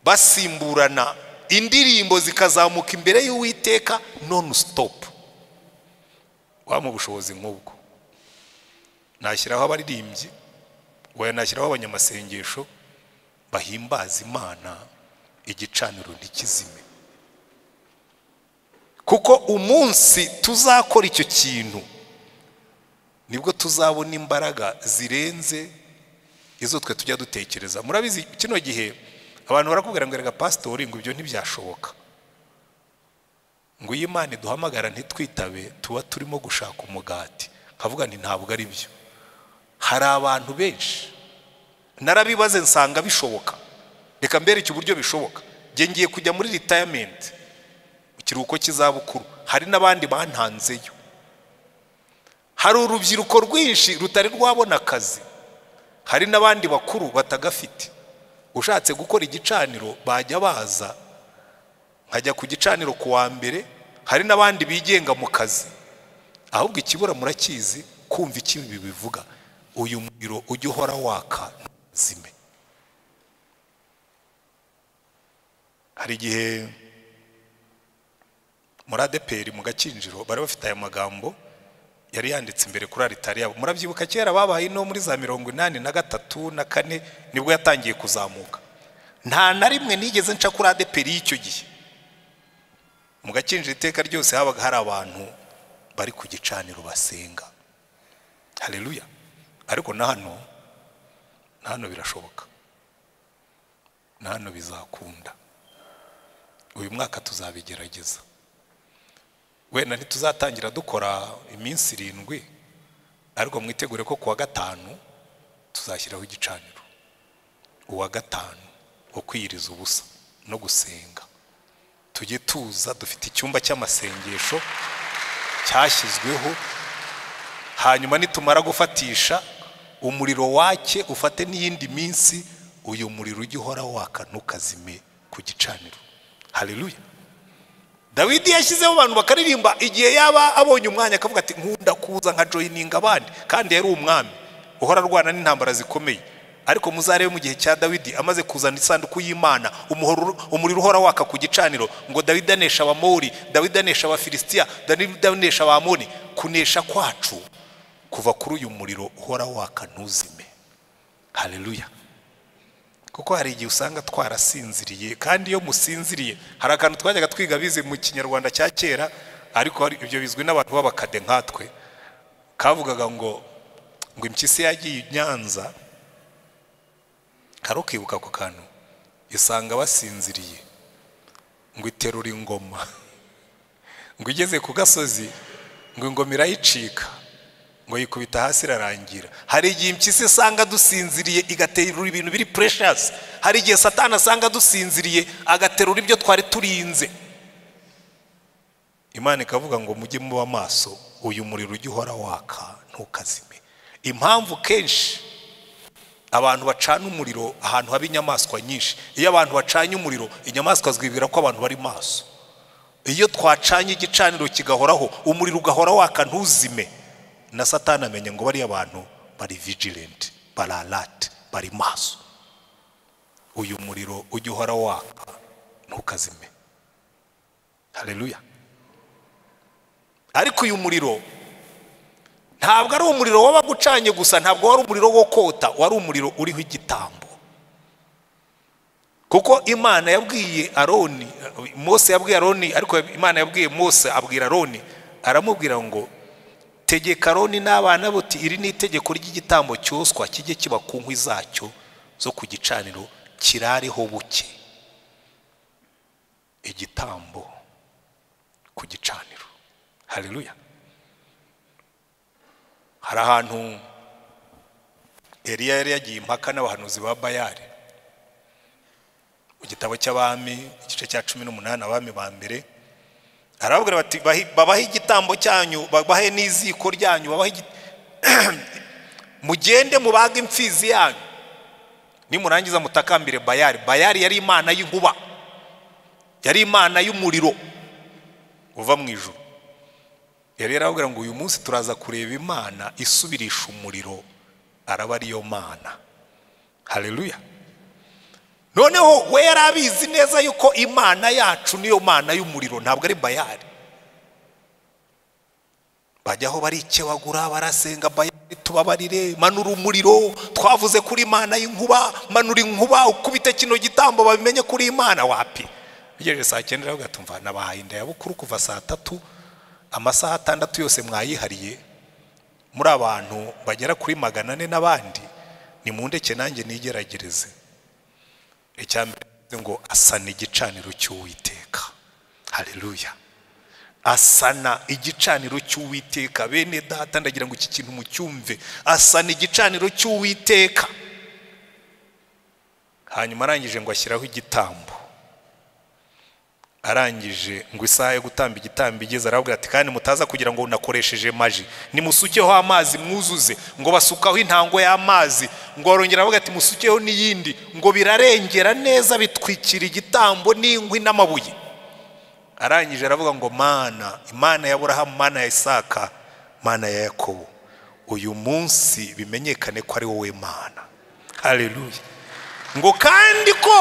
basimburana indirimbo zikazamuka imbere y'uwiteka non stop waba ubushobozi nk'ubwo nashyiraho abaririmbyi waya nashyiraho abanyamasengesho bahimbaza imana igicaniro ntikizime kuko umunsi tuzakora icyo kintu nibwo tuzabona imbaraga zirenze izo twe tujya dutekereza murabizi kino gihe abantu barakubwira ngo erega pasitori ngo ibyo ntibyashoboka ngo iyo imana iduhamagara ntitwitabe tuba turimo gushaka umugati nkavuga nti ntabwo ari byo hari abantu benshi narabibaze nsanga bishoboka reka mbereke uburyo bishoboka Njye ngiye kujya muri ritayamenti ikiruhuko cy'izabukuru hari n'abandi bantanzeyo hari urubyiruko rwinshi rutari rwabona akazi hari n'abandi bakuru batagafite ushatse gukora igicaniro bajya baza nkajya ku gicaniro ku wa mbere hari n'abandi bigenga mu kazi ahubwo ikibura murakizi kumva icyo ibi bivuga uyu muriro ujya uhora waka ntuzime hari igihe muri adeperi mu gakinjiro bari bafite aya magambo yari yanditse imbere kuri aritari yabo murabyibuka kera babaye no muri za mirongo inani na gatatu na kane nibwo yatangiye kuzamuka nta na rimwe nigeze nca kuri adeperi y'icyo gihe mu gakinjiro iteka ryose habaga hari abantu bari ku gicaniro basenga hareruya ariko na hano na hano birashoboka na hano bizakunda uyu mwaka tuzabigerageza wenda ntituzatangira dukora iminsi irindwi ariko mwitegure ko ku wa gatanu tuzashyiraho igicaniro uwa gatanu wo kwiyiriza ubusa no gusenga tujye tuza dufite icyumba cy'amasengesho cyashyizweho hanyuma nitumara gufatisha umuriro wake ufate n'iyindi minsi uyu muriro ujya uhora waka ntukazime ku gicaniro hareruya dawidi yashyizeho abantu bakaririmba igihe yaba abonye umwanya akavuga ati nkunda kuza nka joyininga abandi kandi yari umwami uhora arwana n'intambara zikomeye ariko muzarebe mu gihe cya dawidi amaze kuzana isanduku y'imana umuhoro- umuriro uhora waka ku gicaniro ngo dawidi anesha abamori dawidi anesha abafilisitiya dawidi anesha abamoni kunesha kwacu kuva kuri uyu muriro uhora waka ntuzime hareruya kuko hari igihe usanga twarasinziriye kandi iyo musinziriye hari akantu twajyaga twiga bize mu kinyarwanda cya kera ariko hari- ibyo bizwi n'abantu b'abakade nkatwe kavugaga ngo ngo impyisi yagiye i nyanza karukibuka ako kantu isanga basinziriye ngo iterura ingoma ngo igeze ku gasozi ngo ingoma irayicika ngo yikubita hasi irarangira hari igihe impyisi isanga dusinziriye igaterura ibintu biri precious hari igihe satani asanga dusinziriye agaterura ibyo twari turinze imana ikavuga ngo mujye muba maso uyu muriro ujya uhora waka ntukazime impamvu kenshi abantu bacana umuriro ahantu haba inyamaswa nyinshi iyo abantu bacanye umuriro inyamaswa zibwira ko abantu bari maso iyo twacanye igicaniro kigahoraho umuriro ugahora waka ntuzime na satani amenya ngo bariya bantu bari vigilenti bari alati bari maso uyu muriro ujya uhora waka ntukazime hareruya ariko uyu muriro ntabwo ari umuriro waba gucanye gusa ntabwo wari umuriro wo kota wari umuriro uriho igitambo kuko imana yabwiye aroni mose yabwiye aroni ariko imana yabwiye mose abwira aroni aramubwira ngo tegeka aroni n'abana buti iri ni itegeko ry'igitambo cyoswa kijye kiba ku nkwi zacyo zo ku gicaniro kirareho buke igitambo ku gicaniro hareruya hari ahantu eliya yari yagiye impaka n'abahanuzi ba bayari mu gitabo cy'abami igice cya cumi n'umunani abami ba mbere arababwira bati "Bahi- babahe igitambo cyanyu babahe n'iziko ryanyu babahe igi- mugende mubage imfizi yanyu nimurangiza mutakambire bayari bayari yari imana y'inkuba yari imana y'umuriro uva mu ijuru yari yarababwira ngo uyu munsi turaza kureba imana isubirisha umuriro araba ariyo mana hareruya noneho we yari abizi neza yuko imana yacu niyo mana y'umuriro ntabwo ari bayari bajyaho barikebagura barasenga bayari tubabarire manura umuriro twavuze kuri imana y'inkuba manura inkuba ukubite kino gitambo babimenye kuri imana wapi bigejeje saa cyenda rero ugatumva nabahaye inda ya bukuru kuva saa tatu amasaha atandatu yose mwayihariye muri abantu bagera kuri magana ane n'abandi nimundeke nanjye nigeragereze icya mbere bivuze ngo asana igicaniro cy'uwiteka hareruya asana igicaniro cy'uwiteka bene data ndagira ngo iki kintu mucyumve asana igicaniro cy'uwiteka hanyuma arangije ngo ashyiraho igitambo arangije ngo isaha yo gutamba igitambo igeze aravuga ati kandi mutaza kugira ngo nakoresheje maji nimusukeho amazi mwuzuze ngo basukaho intango y'amazi ngo barongera aravuga ati musukeho n'iyindi ngo birarengera neza bitwikira igitambo n'inkwi n'amabuye arangije aravuga ngo mana imana ya burahamu mana ya isaka mana ya yakobo uyu munsi bimenyekane ko ari wowe mana hareruya ngo kandi ko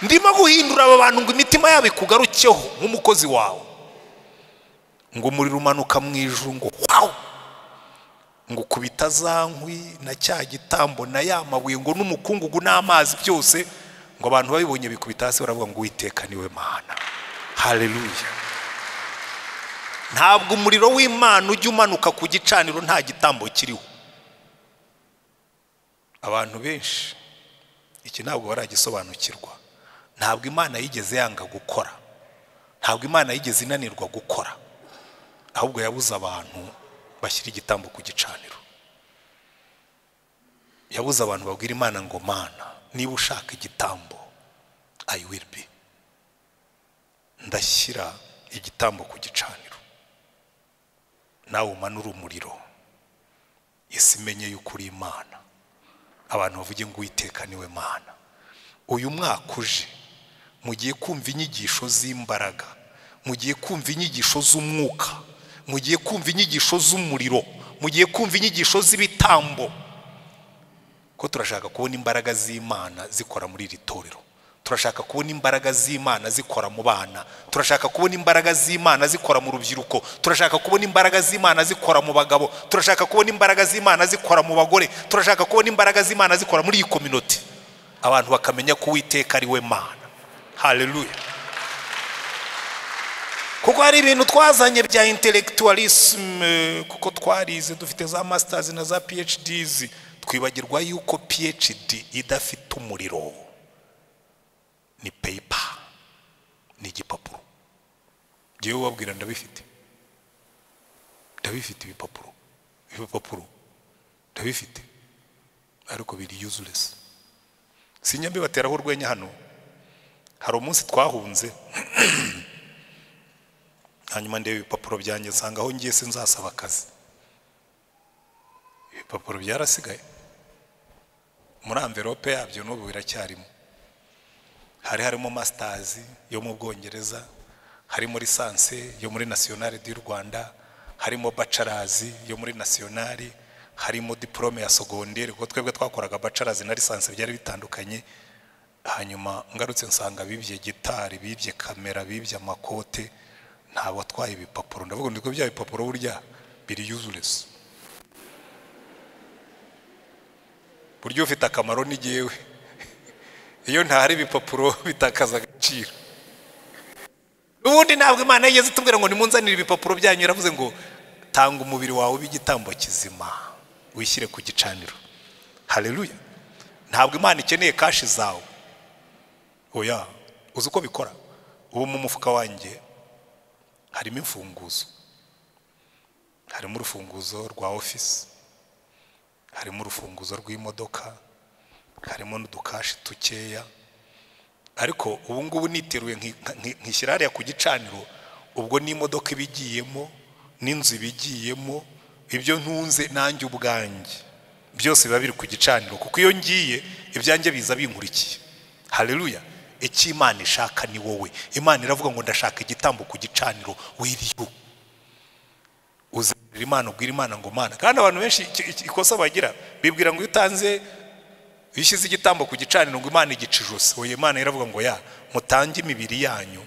ndimo guhindura aba bantu ngo imitima yabo ikugarukeho nk'umukozi wawe ngo umuriro umanuka mu ijuru ngo wawu ngo ukubita za nkwi na cya gitambo na ya mabuye ngo n'umukungugu n'amazi byose ngo abantu babibonye bikubita hasi baravuga ngo witeka niwe mana hareruya ntabwo umuriro w'imana ujya umanuka ku gicaniro nta gitambo kiriho abantu benshi iki ntabwo baragisobanukirwa ntabwo imana yigeze yanga gukora ntabwo imana yigeze inanirwa gukora ahubwo yabuze abantu bashyira igitambo ku gicaniro yabuze abantu babwira imana ngo mana niba ushaka igitambo i will be ndashyira igitambo ku gicaniro nawe umanura umuriro isi imenye yuko uri imana abantu bavuge ngo uwiteka niwe mana uyu mwaka uje mugiye kumva inyigisho z'imbaraga mugiye kumva inyigisho z'umwuka mugiye kumva inyigisho z'umuriro mugiye kumva inyigisho z'ibitambo ko turashaka kubona imbaraga z'imana zikora muri iri torero turashaka kubona imbaraga z'imana zikora mu bana turashaka kubona imbaraga z'imana zikora mu rubyiruko turashaka kubona imbaraga z'imana zikora mu bagabo turashaka kubona imbaraga z'imana zikora mu bagore turashaka kubona imbaraga z'imana zikora muri iyi kominoti abantu bakamenya ko uwiteka ari we mana hareruya kuko hari ibintu twazanye bya intellectualisme kuko twarize dufite za masters na za phds twibagirwa yuko phd idafite umuriro ni peyipa ni igipapuro ngewe ubabwira ndabifite ndabifite ibipapuro ibipapuro ndabifite ariko biri useless sinya mbibateraho urwenya hano hari umunsi twahunze hanyuma ndeba ibipapuro byanjye nsanga aho ngiye sinzasaba akazi ibipapuro byarasigaye muri amverope yabyo n'ubu biracyarimo hari harimo masitazi yo mu bwongereza harimo lisansi yo muri nasiyonari y'u rwanda harimo bacarazi yo muri nasiyonari harimo diporome ya sogonderi kuko twebwe twakoraga bacarazi na lisansi byari bitandukanye hanyuma ngarutse nsanga bibye gitari bibye kamera bibye amakote ntabwo atwaye ibipapuro ndavuga ngo bya bipapuro burya biri yuzuresi buryo ufite akamaro ni ngewe iyo ntahari ibipapuro bitakaza agaciro ubundi ntabwo imana yigeze itubwira ngo nimunzanire ibipapuro byanyu yaravuze ngo tanga umubiri wawe w'igitambo kizima wishyire ku gicaniro hareruya ntabwo imana ikeneye kashi zawe oya uzi uko bikora ubu mu mufuka wanjye harimo imfunguzo harimo urufunguzo rwa ofisi harimo urufunguzo rw'imodoka harimo n'udukashi dukeya ariko ubu ngubu niteruye nkishyira hariya ku gicaniro ubwo n'imodoka iba igiyemo n'inzu ibigiyemo ibyo ntunze nanjye ubwanjye byose biba biri ku gicaniro kuko iyo ngiye ibyanjye biza binkurikiye hareruya icyo imana ishaka ni wowe imana iravuga ngo ndashaka igitambo ku gicaniro wiriyo uzanira imana ubwira imana ngo mana kandi abantu benshi ikosa bagira bibwira ngo iyo utanze iyo ushyize igitambo ku gicaniro ngo imana igica ijosi wowe imana iravuga ngo ya mutange imibiri yanyu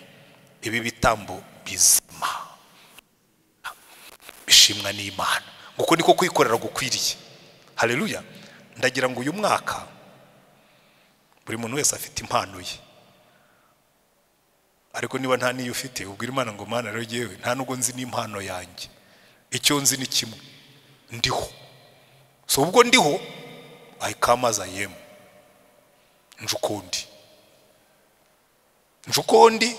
ibi bitambo bizima bishimwa n'imana kuko niko kwikorera gukwiriye hareruya ndagira ngo uyu mwaka buri muntu wese afite impano ye ariko niba nta n'iyo ufite ubwira imana ngo mana rero yewe nta nubwo nzi n'impano yanjye icyo nzi ni kimwe ndiho so ubwo ndiho ayikamaza yemu njukundi njukundi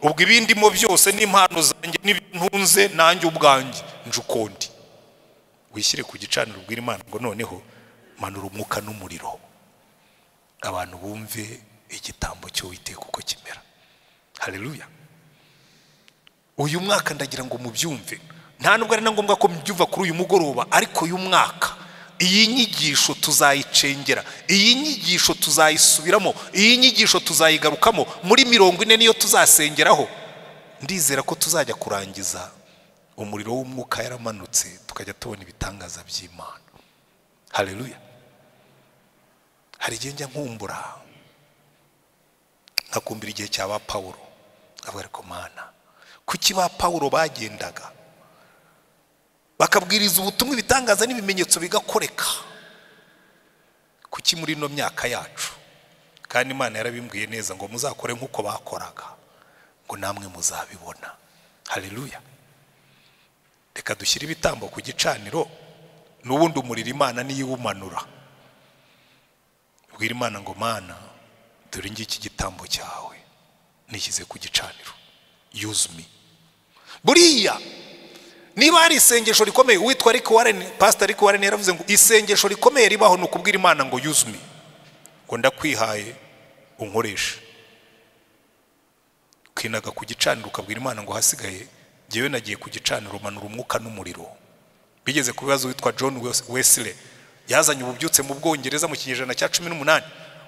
ubwo ibindimo byose n'impano zanjye ntunze nanjye ubwanjye njukundi wishyire ku gicaniro ubwira imana ngo noneho manura umwuka n'umuriro abantu bumve igitambo cy'uwiteka uko kimera hareruya uyu mwaka ndagira ngo mubyumve nta nubwo ari na ngombwa ko mubyumva kuri uyu mugoroba ariko uyu mwaka iyi nyigisho tuzayicengera iyi nyigisho tuzayisubiramo iyi nyigisho tuzayigarukamo muri mirongo ine niyo tuzasengeraho ndizera ko tuzajya kurangiza umuriro w'umwuka yaramanutse tukajya tubona ibitangaza by'imana hareruya hari igihe njya nkumbura nkakumbira igihe cya ba pawuro avuga ariko mana kuki ba pawuro bagendaga bakabwiriza ubutumwa ibitangaza n'ibimenyetso bigakoreka kuki muri ino myaka yacu kandi imana yarabimbwiye neza ngo muzakore nk'uko bakoraga ngo namwe muzabibona hareruya reka dushyire ibitambo ku gicaniro n'ubundi umuriro imana niyiwumanura bwira imana ngo mana dore ngiki igitambo cyawe nishyize ku gicaniro yuzumi buriya niba hari isengesho rikomeye uwitwa ariko wareni pasita ariko wareni yaravuze ngo isengesho rikomeye ribaho ni ukubwira imana ngo yuzumi ngo ndakwihaye unkoreshe ukinaga ku gicaniro ukabwira imana ngo hasigaye ngewe nagiye ku gicaniro umanura umwuka n'umuriro bigeze ku bibazo witwa john wesile yazanye ububyutse mu bwongereza mu kinyejana cya cumi n'umunani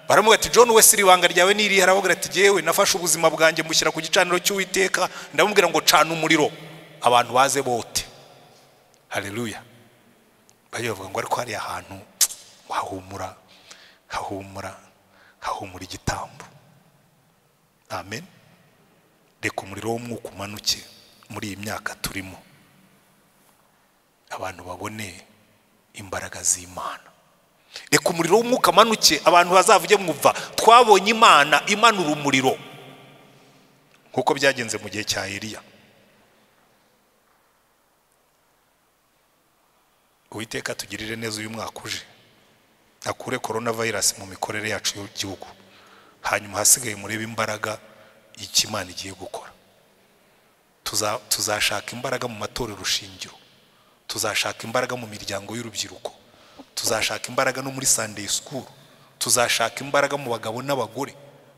baramuga ati john wesile ibanga ryawe ni irihe arababwira ati yewe nafashe ubuzima bwanjye mushyira ku gicaniro cy'uwiteka ndamubwira ngo cana umuriro abantu baze bote hareruya bavuga ngo ariko hariya hantu hahumura hahumura hahumura igitambo amen reka umuriro w'umwuka umanuke muri iyi myaka turimo abantu babone imbaraga z'imana reka umuriro w'umwuka amanuke abantu bazavuge mwumva twabonye imana imanura umuriro nk'uko byagenze mu gihe cya Eliya uwiteka tugirire neza uyu mwaka uje akure korona vayirasi mu mikorere yacu y'igihugu hanyuma hasigaye murebe imbaraga y'ikimana igiye gukora tuzashaka imbaraga mu matorero rushingiro tuzashaka imbaraga mu miryango y'urubyiruko tuzashaka imbaraga no muri sandeyi sikuru tuzashaka imbaraga mu bagabo n'abagore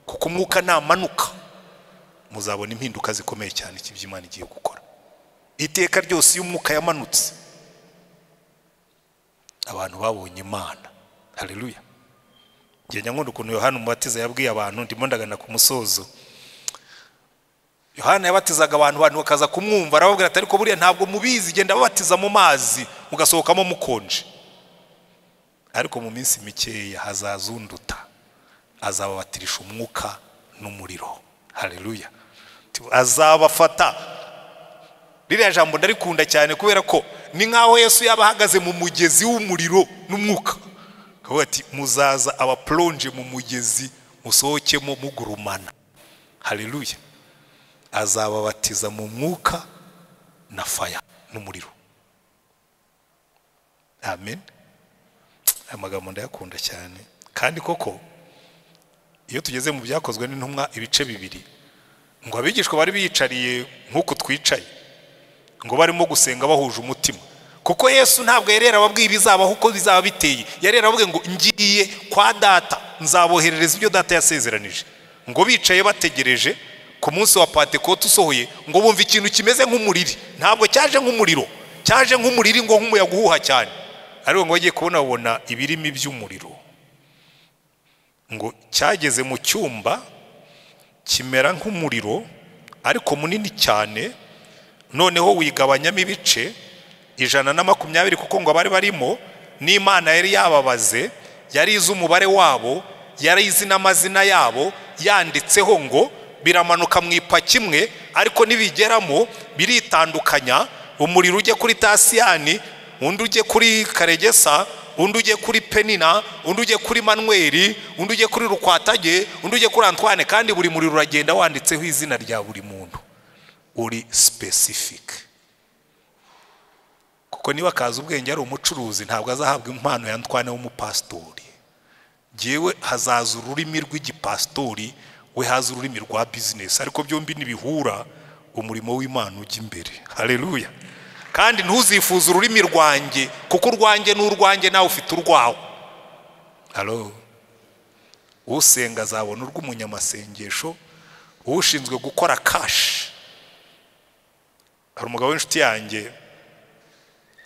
kuko umwuka namanuka muzabona impinduka zikomeye cyane iby'imana igiye gukora iteka ryose iyo umwuka yamanutse abantu babonye imana hareruya ngenda nkunda ukuntu yohani umubatiza yabwiye abantu ndimo ndagana ku musozo yohani yabatizaga abantu abantu bakaza kumwumva arababwira ati ariko buriya ntabwo mubizi genda babatiza mu mazi mugasohokamo mukonje ariko mu minsi mikeya hazazunduta azababatirisha umwuka n'umuriro hareruya azabafata ririya jambo ndarikunda cyane kubera ko ni nk'aho yesu yaba ahagaze mu mugezi w'umuriro n'umwuka akavuga ati muzaza abaporonje mu mugezi musohokemo mugurumana hareruya azababatiza mu mwuka na faya n'umuriro amen aya magambo ndayakunda cyane kandi koko iyo tugeze mu byakozwe n'intumwa ibice bibiri ngo abigishwa bari biyicariye nk'uku twicaye ngo barimo gusenga bahuje umutima kuko yesu ntabwo yari yarababwiye ibizabaho uko bizaba biteye yari yarababwiye ngo ngiye kwa data nzaboherereza ibyo data yasezeranije ngo bicaye bategereje ku munsi wa patekote usohoye ngo bumva ikintu kimeze nk'umuriri ntabwo cyaje nk'umuriro cyaje nk'umuriri ngo nk'umuyaga uhuha cyane ariko ngo bagiye kubona babona ibirimi by'umuriro ngo cyageze mu cyumba kimera nk'umuriro ariko munini cyane noneho wigabanyamo ibice ijana na makumyabiri kuko ngo abari barimo n'imana yari yababaze yari izi umubare wabo yari izi n'amazina yabo yanditseho ngo biramanuka mu ipaki imwe ariko nibigeramo biritandukanya umuriro ujye kuri tasiyani undi ujye kuri karegesa undi ujye kuri penina undi ujye kuri manweri undi ujye kuri rukwatage undi ujye kuri antwane kandi buri muriro uragenda wanditseho izina rya buri muntu uri sipesifike kuko niba akazi ubwenge ari umucuruzi ntabwo azahabwa impano ya antwane w'umupasitori yewe hazaza ururimi rw'igipasitori we haza ururimi rwa bizinesi ariko byombi ntibihura umurimo w'imana ujya imbere hareruya kandi ntuzifuze ururimi rwanjye kuko urwanjye ni urwanjye nawe ufite urwawe haro usenga azabona urw'umunyamasengesho ushinzwe gukora kashi hari umugabo w'inshuti yanjye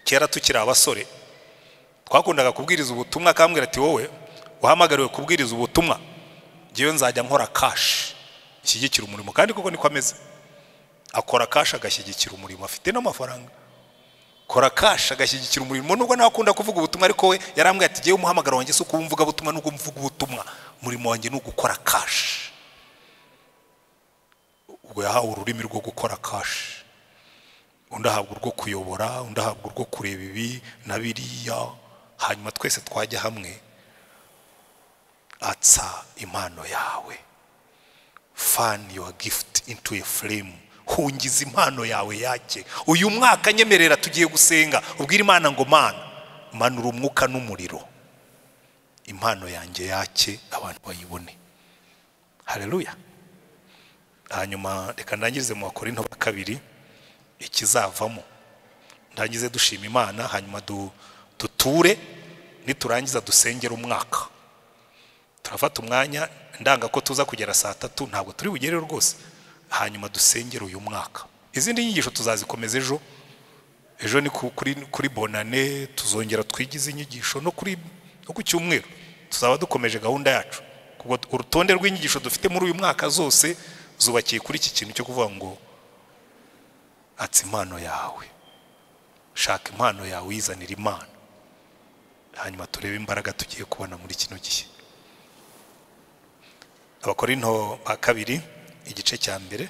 kera tukiri abasore twakundaga kubwiriza ubutumwa akambwira ati wowe uhamagariwe kubwiriza ubutumwa ngewe nzajya nkora kashi ishyigikira umurimo kandi koko niko ameze akora kashi agashyigikira umurimo afite n'amafaranga kora kashi agashyigikira umurimo nubwo nawe akunda kuvuga ubutumwa ariko we yarambwiye ati ngewe umuhamagaro wanjye si ukuwumvuga butumwa nubwo mvuga ubutumwa umurimo wanjye ni ugukora kashi ubwo yahawe ururimi rwo gukora kashi undi ahabwa urwo kuyobora undi ahabwa urwo kureba ibi na biriya hanyuma twese twajya hamwe atsa impano yawe fani yuwa gifuti intu ya furemu hungiza impano yawe yake uyu mwaka nyemerera tugiye gusenga ubwira imana ngo mana manura umwuka n'umuriro impano yanjye yake abantu bayibone hareruya hanyuma reka ndangirize mu bakorinto ba kabiri ikizavamo ndangize dushima imana hanyuma du- duture niturangiza dusengera umwaka turafata umwanya ndanga ko tuza kugera saa tatu ntabwo turi bugere rwose hanyuma dusengere uyu mwaka izindi nyigisho tuzazikomeza ejo ejo ni ku- kuri, kuri bonane tuzongera twigize inyigisho no kuri no ku cyumweru tuzaba dukomeje gahunda yacu Kubwo urutonde rw'inyigisho dufite muri uyu mwaka zose zubakiye kuri iki kintu cyo kuvuga ngo atsa impano yawe shaka impano yawe uyizanira imana hanyuma turebe imbaraga tugiye kubona muri kino gihe abakorinto ba kabiri igice cya mbere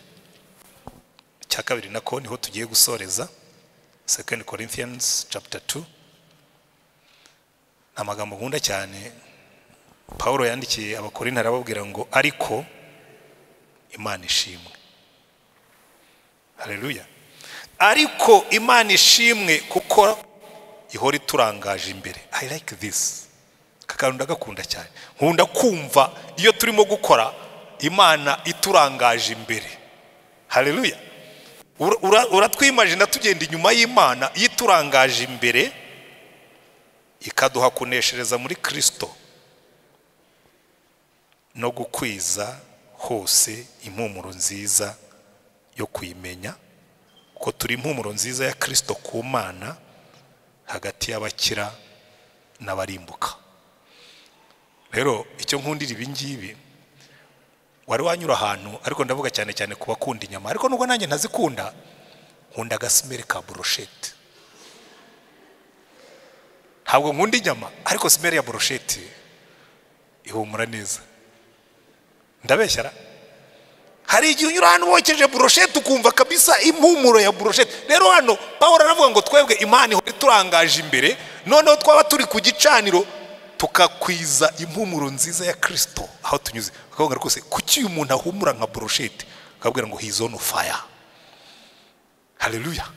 cya kabiri nako niho tugiye gusoreza second corinthians chapter 2 ni amagambo nkunda cyane pawulo yandikiye abakorinto arababwira ngo ariko imana ishimwe hareruya ariko imana ishimwe kuko ihora iturangaje imbere i like this aka kantu ndagakunda cyane nkunda kumva iyo turimo gukora imana iturangaje imbere hareruya Ura- ura- uratwimajina tugenda inyuma y'imana iyo iturangaje imbere ikaduha kuneshereza muri kirisito no gukwiza hose impumuro nziza yo kuyimenya ko turi impumuro nziza ya kirisito ku mana hagati y'abakira n'abarimbuka rero icyo nkundira ibi ngibi wari wanyura ahantu ariko ndavuga cyane cyane ku bakunda inyama ariko nubwo nanjye ntazikunda nkunda agasimeri ka buroshete ntabwo nkunda inyama ariko simeri ya buroshete ihumura neza ndabeshyara hari igihe unyura ahantu wokeje buroshete ukumva kabisa impumuro ya buroshete rero hano paul aravuga ngo twebwe imana ihora iturangaje imbere noneho twaba turi ku gicaniro tukakwiza impumuro nziza ya kirisito aho tunyuze bakavuga rwose kuki uyu muntu ahumura nka buroshete bakabwira ngo he's on fire haleluya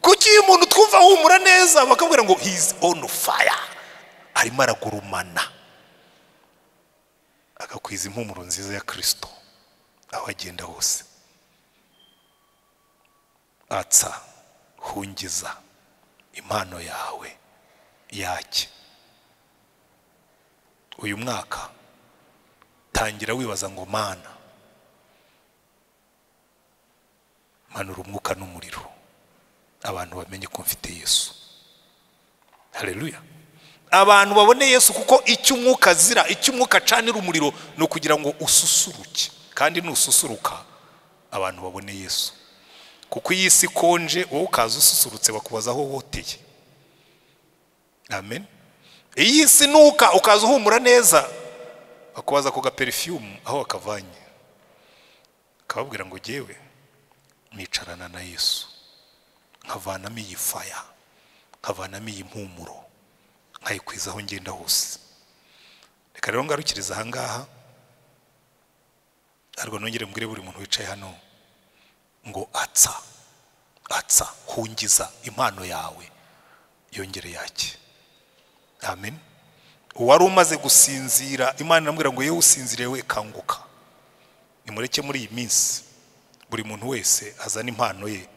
kuki uyu muntu twumva ahumura neza bakabwira ngo he's on fire arimo aragurumana agakwiza impumuro nziza ya kirisito aho agenda hose atsa hungiza impano yawe yake uyu mwaka tangira wibaza ngo mana manura umwuka n'umuriro abantu bamenye ko mfite yesu hareruya abantu babone yesu kuko icyo umwuka azira icyo umwuka acanira umuriro ni ukugira ngo ususuruke kandi nususuruka abantu babone yesu kuko iyi si ikonje wowe ukaza ususurutse bakubaza aho woteye amen iyi si nuka ukaza uhumura neza bakubaza ako gaperifiyumu aho wakavanye akababwira ngo jyewe nicarana na yesu nkavanamo iyi faya nkavanamo iyi mpumuro nkayikwiza aho ngenda hose reka rero ngarukiriza aha ngaha ariko nongere mbwire buri muntu wicaye hano ngo atsa atsa hungiza impano yawe yongere yake amen uwari umaze gusinzira imana iramubwira ngo yewe usinzire we kanguka nimureke muri iyi minsi buri muntu wese azana impano ye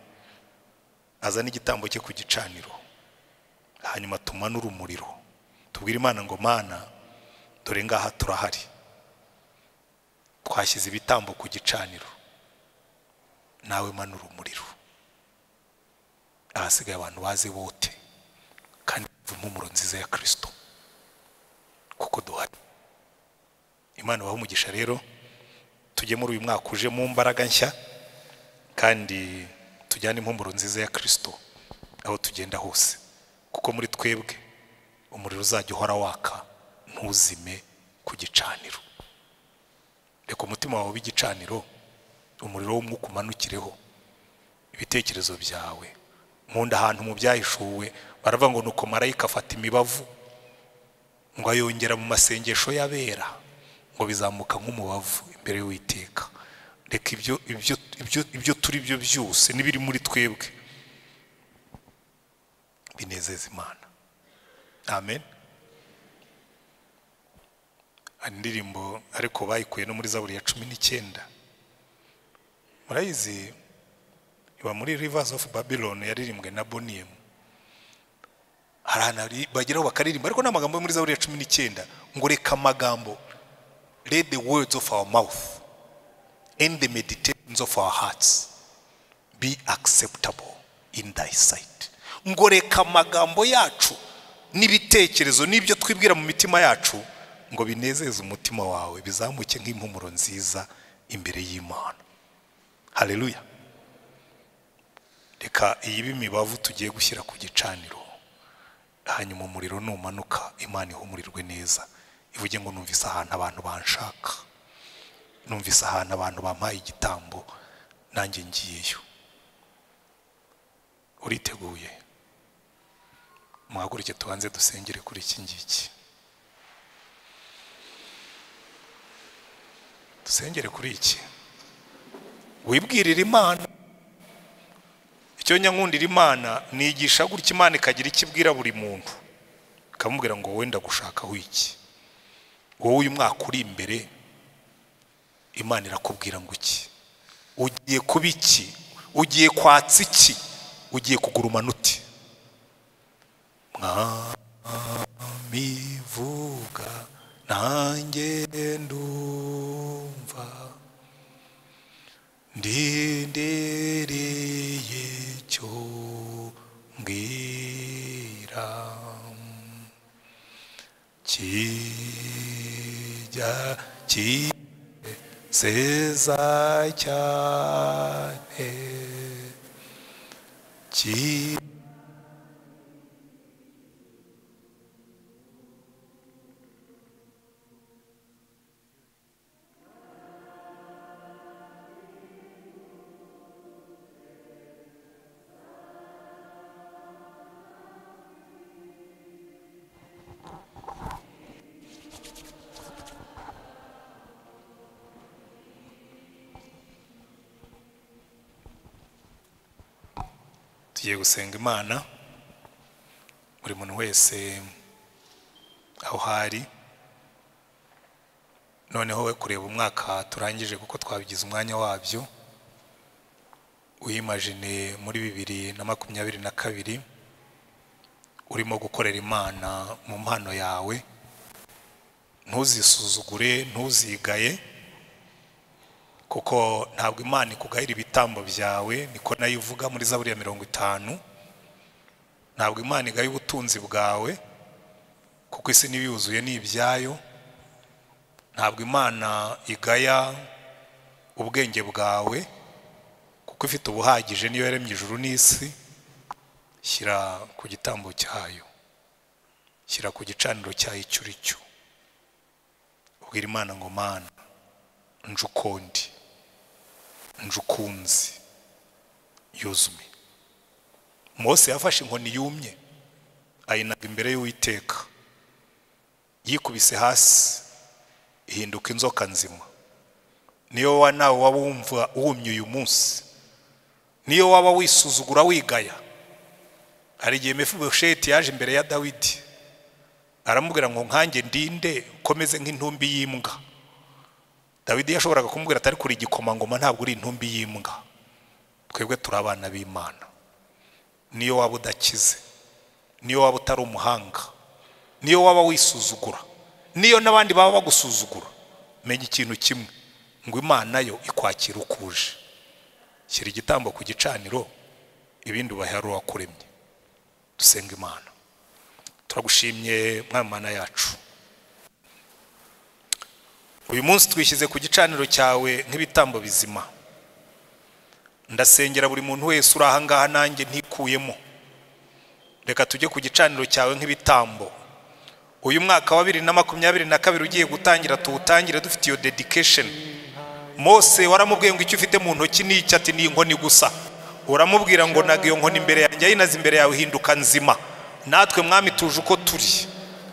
azana igitambo cye ku gicaniro hanyuma tumanure umuriro tubwire imana ngo mana dore ngaha turahari twashyize ibitambo ku gicaniro nawe manura umuriro abasigaye abantu bazi bote kandi impumuro nziza ya kirisito kuko duhari imana ibaha umugisha rero tujye muri uyu mwaka uje mu mbaraga nshya kandi tujyane impumuro nziza ya kirisito aho tugenda hose kuko muri twebwe umuriro uzajya uhora waka ntuzime ku gicaniro reka umutima wawe w'igicaniro umuriro w'umwuka umanukireho ibitekerezo byawe nkunda ahantu mu byahishuwe baravuga ngo nuko marayika afata imibavu ngo ayongera mu masengesho y'abera ngo bizamuka nk'umubavu imbere y'uwiteka reka ibyo ibyo ibyo ibyo turi byo byose n'ibiri muri twebwe binezeza imana amen hari indirimbo ariko bayikuye no muri zaburi ya cumi n'icyenda murayizi iba muri rivers of babylon yaririmbwe na boniyemu hari ahantu hari- bageraho bakaririmba ariko ni amagambo yo muri zaburi ya cumi n'icyenda ngo reka amagambo read the words of our mouth and the meditations of our hearts be acceptable in thy sight ngo reka amagambo yacu n'ibitekerezo n'ibyo twibwira mu mitima yacu ngo binezeze umutima wawe bizamuke nk'impumuro nziza imbere y'imana haleluya reka iyi bimibavu tugiye gushyira ku gicaniro hanyuma umuriro numanuka imana ihumurirwe neza ivuge ngo numvise ahantu abantu banshaka numvise ahantu abantu bampaye igitambo nanjye ngiyeyo uriteguye muhaguruke tubanze dusengere kuri iki ngiki dusengere kuri iki wibwirira imana icyo nyankundira imana nigisha gutya imana ikagira icyo ibwira buri muntu ikamubwira ngo wenda gushakaho iki wowe uyu mwaka uri imbere imana irakubwira ngo iki ugiye kuba iki ugiye kwatsa iki ugiye kugurumana uti mwami vuga nanjye ndumva ndindereye cyo mbwira kijya kiseza cyane ki tugiye gusenga imana buri muntu wese aho hari noneho we kureba umwaka turangije kuko twabigize umwanya wabyo wiyimajine muri bibiri na makumyabiri na kabiri urimo gukorera imana mu mpano yawe ntuzisuzugure ntuzigaye kuko ntabwo imana ikugayira ibitambo byawe niko nayo ivuga muri zaburi ya mirongo itanu ntabwo imana igaya ubutunzi bwawe kuko isi niba yuzuye ni ibyayo ntabwo imana igaya ubwenge bwawe kuko ifite ubuhagije niyo yaremye ijuru n'isi shyira ku gitambo cyayo shyira ku gicaniro cyayo icyo uri cyo ubwira imana ngo mana njukondi njukunzi yuzume mose yafashe inkoni yumye ayinaga imbere y'uwiteka yikubise hasi ihinduka inzoka nzima niyo wa nawe waba wumva wumye uyu munsi niyo waba wisuzugura wigaya hari igihe mefibosheti yaje imbere ya dawidi aramubwira ngo nkanjye ndinde ukomeze nk'intumbi y'imbwa dawidi yashoboraga kumubwira atari kuri igikomangoma ntabwo uri intumbi y'imbwa twebwe turi abana b'imana niyo waba udakize niyo waba utari umuhanga niyo waba wisuzugura niyo n'abandi baba bagusuzugura menya ikintu kimwe ngo imana yo ikwakira ukuje shyira igitambo ku gicaniro ibindi ubahe ari uwakuremye dusenga imana turagushimye mwami mana yacu uyu munsi twishyize ku gicaniro cyawe nk'ibitambo bizima ndasengera buri muntu wese uri aha ngaha nanjye ntikuyemo reka tujye ku gicaniro cyawe nk'ibitambo uyu mwaka wa bibiri na makumyabiri na kabiri ugiye gutangira tuwutangire dufite iyo dedication mose waramubwiye ngo icyo ufite mu ntoki ni icyo ati ni inkoni gusa uramubwira ngo naga iyo nkoni imbere yanjye yinaze imbere yawe hinduka nzima natwe mwami tuje uko turi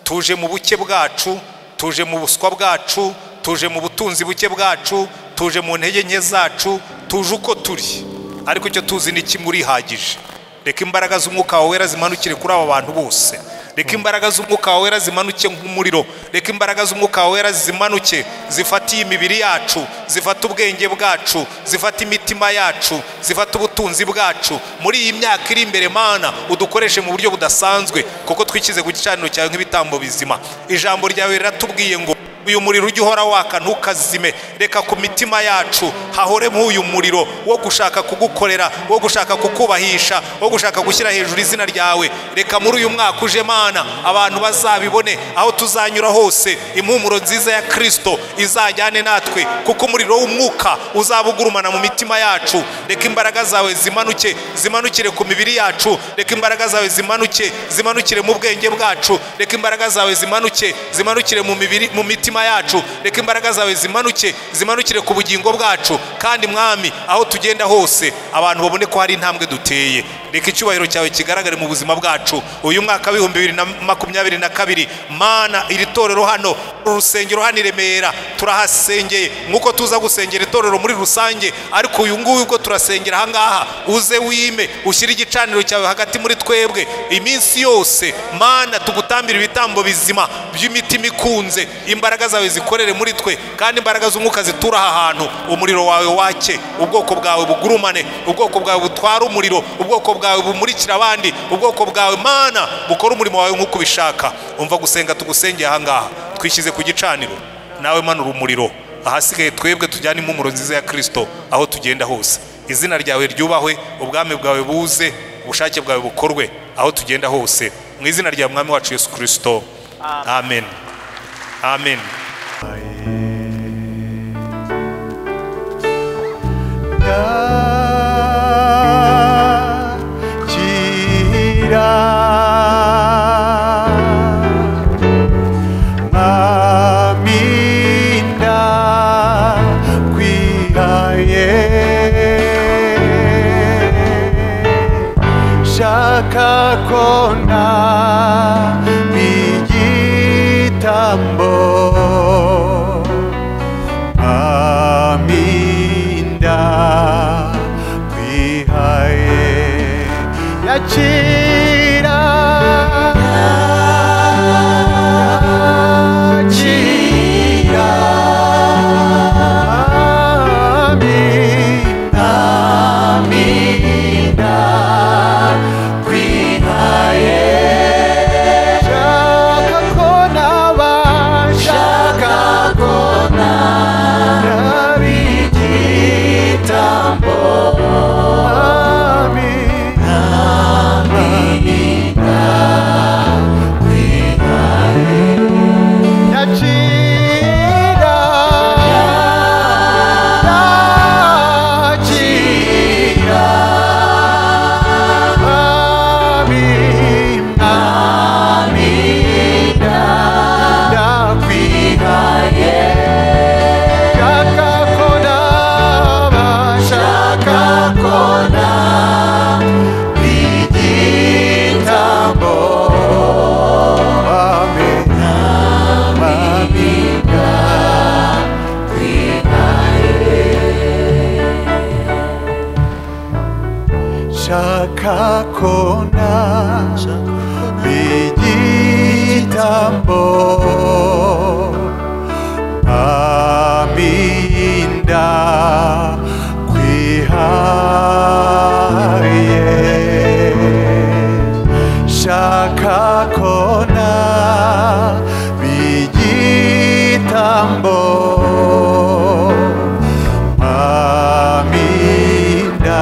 tuje mu buke bwacu tuje mu buswa bwacu tuje mu butunzi buke bwacu tuje mu ntege nke zacu tuje uko turi ariko icyo tuzi ni kimwe urihagije reka imbaraga z'umwuka wawe wera zimanukire kuri aba bantu bose reka imbaraga z'umwuka wawe wera zimanuke nk'umuriro reka imbaraga z'umwuka wawe wera zimanuke zifata iyi mibiri yacu zifata ubwenge bwacu zifata imitima yacu zifata ubutunzi bwacu muri iyi myaka iri imbere mana udukoreshe mu buryo budasanzwe kuko twikize ku gicaniro cyawe nk'ibitambo bizima ijambo ryawe riratubwiye ngo uyu muriro ujye uhora waka ntukazime reka ku mitima yacu hahoremo uyu muriro wo gushaka kugukorera wo gushaka kukubahisha wo gushaka gushyira hejuru izina ryawe reka muri uyu mwaka uje mana abantu bazabibone aho tuzanyura hose impumuro nziza ya kirisito izajyane natwe kuko umuriro w'umwuka uzaba ugurumana mu mitima yacu reka imbaraga zawe zimanuke zimanukire ku mibiri yacu reka imbaraga zawe zimanuke zimanukire mu bwenge bwacu reka imbaraga zawe zimanuke zimanukire mu mibiri mu mitima mitima yacu reka imbaraga zawe zimanuke zimanukire ku bugingo bwacu kandi mwami aho tugenda hose abantu babone ko hari intambwe duteye reka icyubahiro cyawe kigaragare mu buzima bwacu uyu mwaka w'ibihumbi bibiri na makumyabiri na kabiri mana iri torero hano uru rusengero hano i remera turahasengeye nk'uko tuza gusengera itorero muri rusange ariko uyu nguyu ubwo turasengera aha ngaha uze wime ushyire igicaniro cyawe hagati muri twebwe iminsi yose mana tugutambira ibitambo bizima by'imitima ikunze imbaraga imbaraga zawe zikorere muri twe kandi imbaraga z'umwuka zitura aha hantu umuriro wawe wake ubwoko bwawe bugurumane ubwoko bwawe butwara umuriro ubwoko bwawe bumurikira abandi ubwoko bwawe mana bukora umurimo wawe nk'uko ubishaka umva gusenga tugusengeye aha ngaha twishyize ku gicaniro nawe manura umuriro ahasigaye twebwe tujyane impumuro nziza ya kirisito aho tugenda hose izina ryawe ryubahwe ubwami bwawe buze ubushake bwawe bukorwe aho tugenda hose mu izina rya mwami wacu yesu kirisito amen. Amen. Shaka kona bigitambo aminda kwihaye yakira yakira aminda aminda kwihaye shaka kona bashaka kona nabigitambo ami yakira yakira ami Shaka kona, bigitambo aminda kwihaye shaka kona bigitambo aminda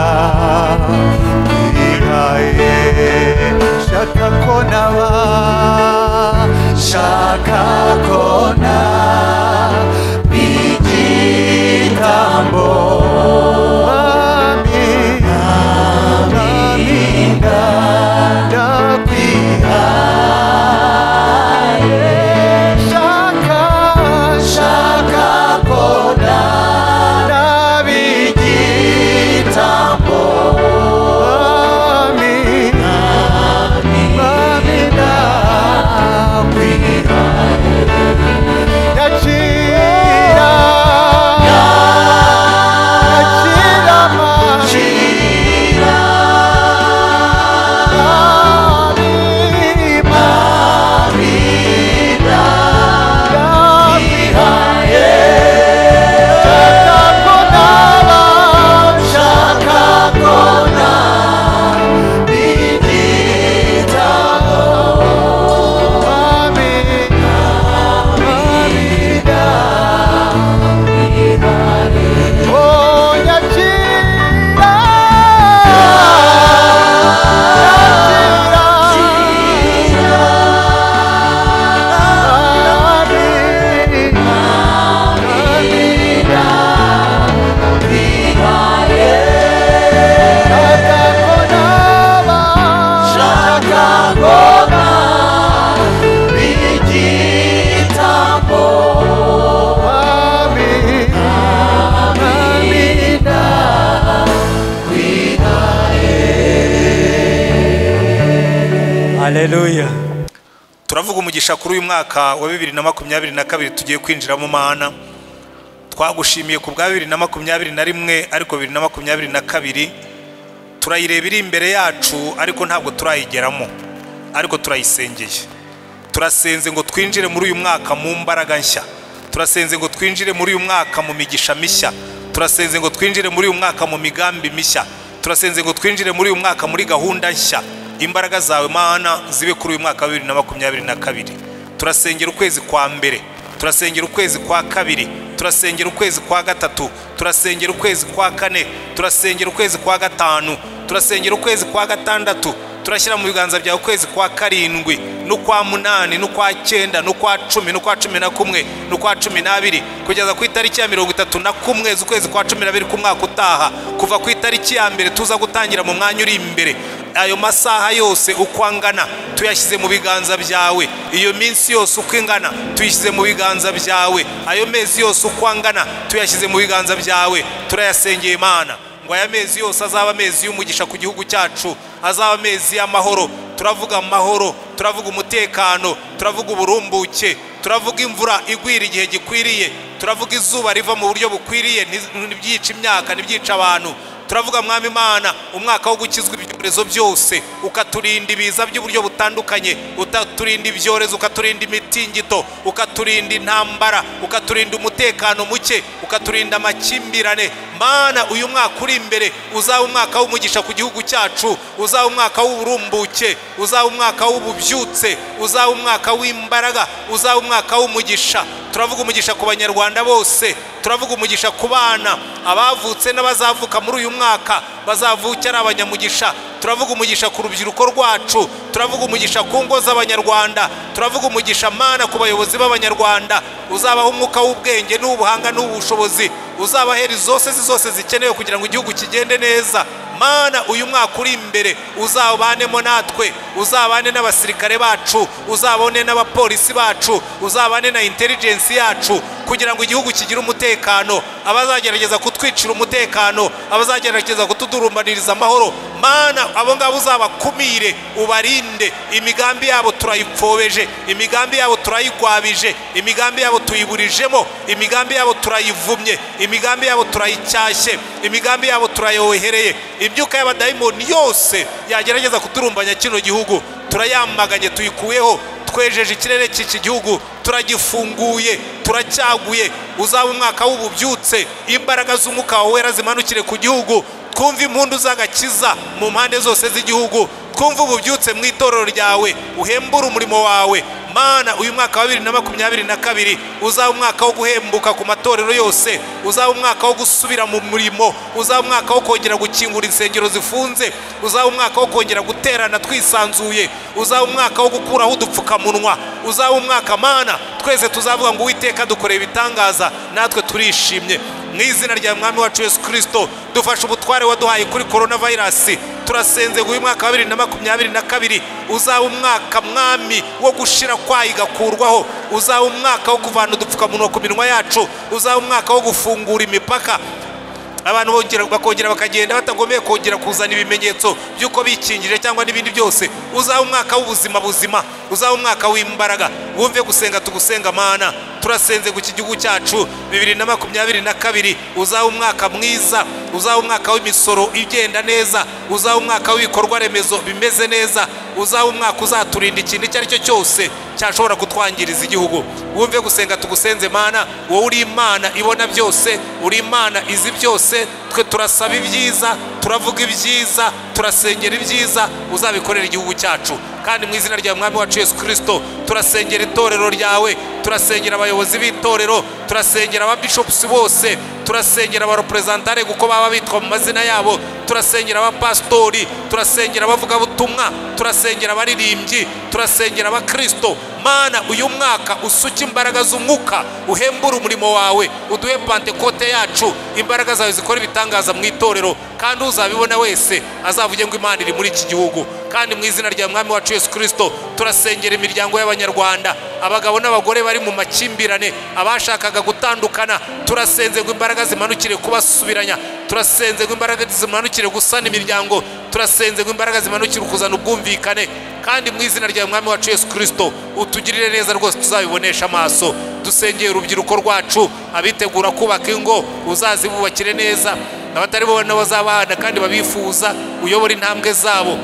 Hallelujah. turavuga umugisha kuri uyu mwaka wa bibiri na makumyabiri na kabiri tugiye kwinjira mu mana twagushimiye ku bwa bibiri na makumyabiri na rimwe ariko bibiri na makumyabiri na kabiri turayireba iri imbere yacu ariko ntabwo turayigeramo ariko turayisengeye turasenze ngo twinjire muri uyu mwaka mu mbaraga nshya turasenze ngo twinjire muri uyu mwaka mu migisha mishya turasenze ngo twinjire muri uyu mwaka mu migambi mishya turasenze ngo twinjire muri uyu mwaka muri gahunda nshya imbaraga zawe mana zibe kuri uyu mwaka wa bibiri na makumyabiri na kabiri turasengera ukwezi kwa mbere turasengera ukwezi kwa kabiri turasengera ukwezi kwa gatatu turasengera ukwezi kwa kane turasengera ukwezi kwa gatanu turasengera ukwezi kwa gatandatu turashyira mu biganza byawe ukwezi kwa karindwi n'ukwa munani n'ukwa cyenda n'ukwa cumi n'ukwa cumi na kumwe n'ukwa cumi n'abiri kugeza ku itariki ya mirongo itatu na kumwe z'ukwezi kwa cumi n'abiri k'umwaka utaha kuva ku itariki ya mbere tuza gutangira mu mwanya uri imbere ayo masaha yose uko angana tuyashyize mu biganza byawe iyo minsi yose uko ingana tuyishyize mu biganza byawe ayo mezi yose uko angana tuyashyize mu biganza byawe turayasengeye imana ngo aya mezi yose azaba amezi y'umugisha ku gihugu cyacu azaba amezi y'amahoro turavuga amahoro turavuga umutekano turavuga uburumbuke turavuga imvura igwira igihe gikwiriye turavuga izuba riva mu buryo bukwiriye nti- ntibyica imyaka ntibyica abantu turavuga mwami imana umwaka wo gukizwa ibyorezo byose ukaturinda ibiza by'uburyo butandukanye ukaturinda ibyorezo ukaturinda imitingito ukaturinda intambara ukaturinda umutekano muke ukaturinda amakimbirane mana uyu mwaka uri imbere uzaba umwaka w'umugisha ku gihugu cyacu uzaba umwaka w'uburumbuke uzaba umwaka w'ububyutse uzaba umwaka w'imbaraga uzaba umwaka w'umugisha turavuga umugisha ku banyarwanda bose turavuga umugisha ku bana abavutse n'abazavuka muri uyu mwaka bazavuka ari abanyamugisha turavuga umugisha ku rubyiruko rwacu turavuga umugisha ku ngo z'abanyarwanda turavuga umugisha mana ku bayobozi b'abanyarwanda uzabaha umwuka w'ubwenge n'ubuhanga n'ubushobozi uzabahera zose zose zikenewe kugira ngo igihugu kigende neza mana uyu mwaka uri imbere uzabanemo natwe uzabane n'abasirikare bacu uzabone n'abapolisi bacu uzabane na intelijensi yacu kugira ngo igihugu kigire umutekano abazagerageza kutwicira umutekano abazagerageza kutudurumbaniriza amahoro mana abo ngabo uzabakumire ubarinde imigambi yabo turayipfobeje imigambi yabo turayigwabije imigambi yabo tuyiburijemo imigambi yabo turayivumye imigambi yabo turayicyashye imigambi yabo turayohereye imyuka y'abadayimoni yose yagerageza kudurumbanya kino gihugu turayamaganye tuyikuyeho twejeje ikirere cy'iki gihugu turagifunguye turacyaguye uzaba umwaka w'ububyutse imbaraga z'umwuka wawe wera zimanukire ku gihugu twumve impundu z'agakiza mu mpande zose z'igihugu twumve ububyutse mu itorero ryawe uhembure umurimo wawe mana uyu mwaka wa bibiri na makumyabiri na kabiri uzaba umwaka wo guhembuka ku matorero yose uzaba umwaka wo gusubira mu murimo uzaba umwaka wo kongera gukingura insengero zifunze uzaba umwaka wo kongera guterana twisanzuye uzaba umwaka wo gukuraho udupfukamunwa uzaba umwaka mana twese tuzavuga ngo uwiteka dukoreye ibitangaza natwe turishimye mu izina rya mwami wacu yesu kirisito dufashe ubutware waduhaye kuri korona vayirasi turasenze ngo uyu mwaka wa bibiri na makumyabiri na kabiri uzaba umwaka mwami wo gushira kwayo igakurwaho uzaba umwaka wo kuvana udupfukamunwa ku minwa yacu uzaba umwaka wo gufungura imipaka abantu bongera- bakongera bakagenda batagomeye kongera kuzana ibimenyetso by'uko bikingije cyangwa n'ibindi byose uzaba umwaka w'ubuzima buzima uzaba umwaka w'imbaraga wumve gusenga tugusenga mana turasenze ku gihugu cyacu bibiri na makumyabiri na kabiri uzaba umwaka mwiza uzaba umwaka w'imisoro igenda neza uzaba umwaka w'ibikorwa remezo bimeze neza uzaba umwaka uzaturinda ikintu icyo ari cyo cyose cyashobora kutwangiriza igihugu wumve gusenga tugusenze mana wowe uri imana ibona byose uri imana izi byose twe turasaba ibyiza turavuga ibyiza turasengera ibyiza uzabikorera igihugu cyacu kandi mu izina rya mwami wacu yesu kirisito turasengera itorero ryawe turasengera abayobozi b'itorero turasengera ababishopusi bose turasengera abareperezantare kuko baba bitwa mu mazina yabo turasengera abapasitori turasengera abavugabutumwa turasengera abaririmbyi turasengera abakristo mana uyu mwaka usuke imbaraga z'umwuka uhembure umurimo wawe uduhe pantekote yacu imbaraga zawe zikora ibitangaza mu itorero kandi uzabibona wese azavuge ngo imana iri muri iki gihugu kandi mu izina rya mwami wacu yesu kirisito turasengera imiryango y'abanyarwanda abagabo n'abagore bari mu makimbirane abashakaga gutandukana turasenze ngo imbaraga zimanukire kubasubiranya turasenze ngo imbaraga zimanukire gusana imiryango turasenze ngo imbaraga zimanukire ukuzana ubwumvikane kandi mu izina rya mwami wacu yesu kirisito utugirire neza rwose tuzabibonesha amaso dusengeye urubyiruko rwacu abitegura kubaka ingo uzazibubakire neza abatari bo n'abazabahana kandi babifuza uyobore intambwe zabo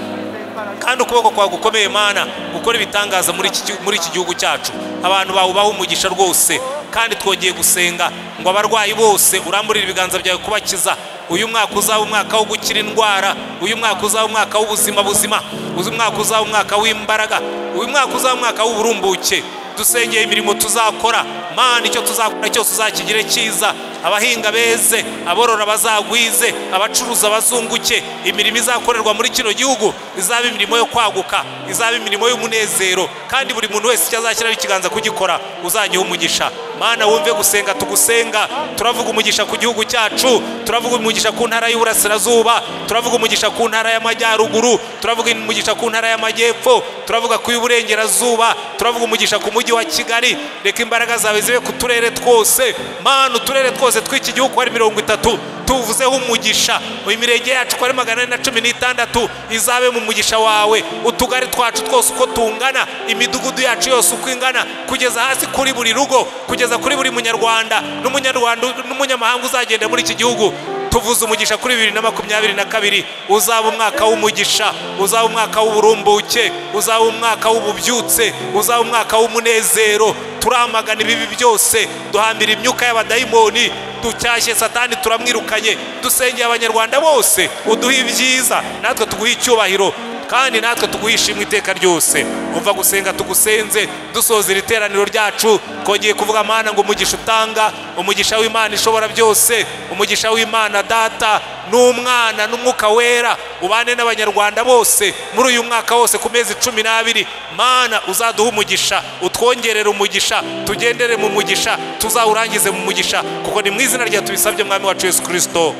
kandi ukuboko kwawe gukomeye mana gukora ibitangaza muri iki gihu- muri iki gihugu cyacu abantu bawe ubaha umugisha rwose kandi twongeye gusenga ngo abarwayi bose uramburire ibiganza byawe kubakiza uyu mwaka uzaba umwaka wo gukira indwara uyu mwaka uzaba umwaka w'ubuzima buzima uyu mwaka uzaba umwaka w'imbaraga uyu mwaka uzaba umwaka w'uburumbuke dusengeye imirimo tuzakora mana icyo tuzakora cyose uzakigire cyiza abahinga beze aborora bazagwize abacuruza bazunguke imirimo izakorerwa muri kino gihugu izaba imirimo yo kwaguka izaba imirimo y'umunezero kandi buri muntu wese icyo azashyiraho ikiganza kugikora uzajya umugisha mana wumve gusenga tugusenga turavuga umugisha ku gihugu cyacu turavuga umugisha ku ntara y'uburasirazuba turavuga umugisha ku ntara y'amajyaruguru turavuga umugisha ku ntara y'amajyepfo turavuga ku y'uburengerazuba turavuga umugisha ku mujyi wa kigali reka imbaraga zawe zibe ku turere twose mana uturere twose tw'iki gihugu hari mirongo itatu tuvuzeho umugisha imirenge yacu uko ari magana ane na cumi n'itandatu izabe mu mugisha wawe utugari twacu twose uko tungana imidugudu yacu yose uko ingana kugeza hasi kuri buri rugo kugeza kuri buri munyarwanda n'umunyarwanda n'umunyamahanga uzagenda muri iki gihugu tuvuze umugisha kuri bibiri na makumyabiri na kabiri uzaba umwaka w'umugisha uzaba umwaka w'uburumbuke uzaba umwaka w'ububyutse uzaba umwaka w'umunezero turamagana ibibi byose duhambira imyuka y'abadayimoni ducyashye satani turamwirukanye dusengeye abanyarwanda bose uduhe ibyiza natwe tuguhe icyubahiro kandi natwe tuguhe ishimwe iteka ryose umva gusenga tugusenze dusoza iri teraniro ryacu twongeye kuvuga mana ngo umugisha utanga umugisha w'imana ishobora byose umugisha w'imana data n'umwana n'umwuka wera ubane n'abanyarwanda bose muri uyu mwaka wose ku mezi cumi n'abiri mana uzaduhe umugisha utwongerere umugisha tugendere mu mugisha tuzawurangize mu mugisha kuko ni mu izina rya tubisabye mwami wacu yesu kirisito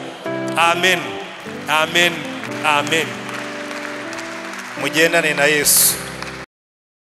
amen amen amen mugendane na yesu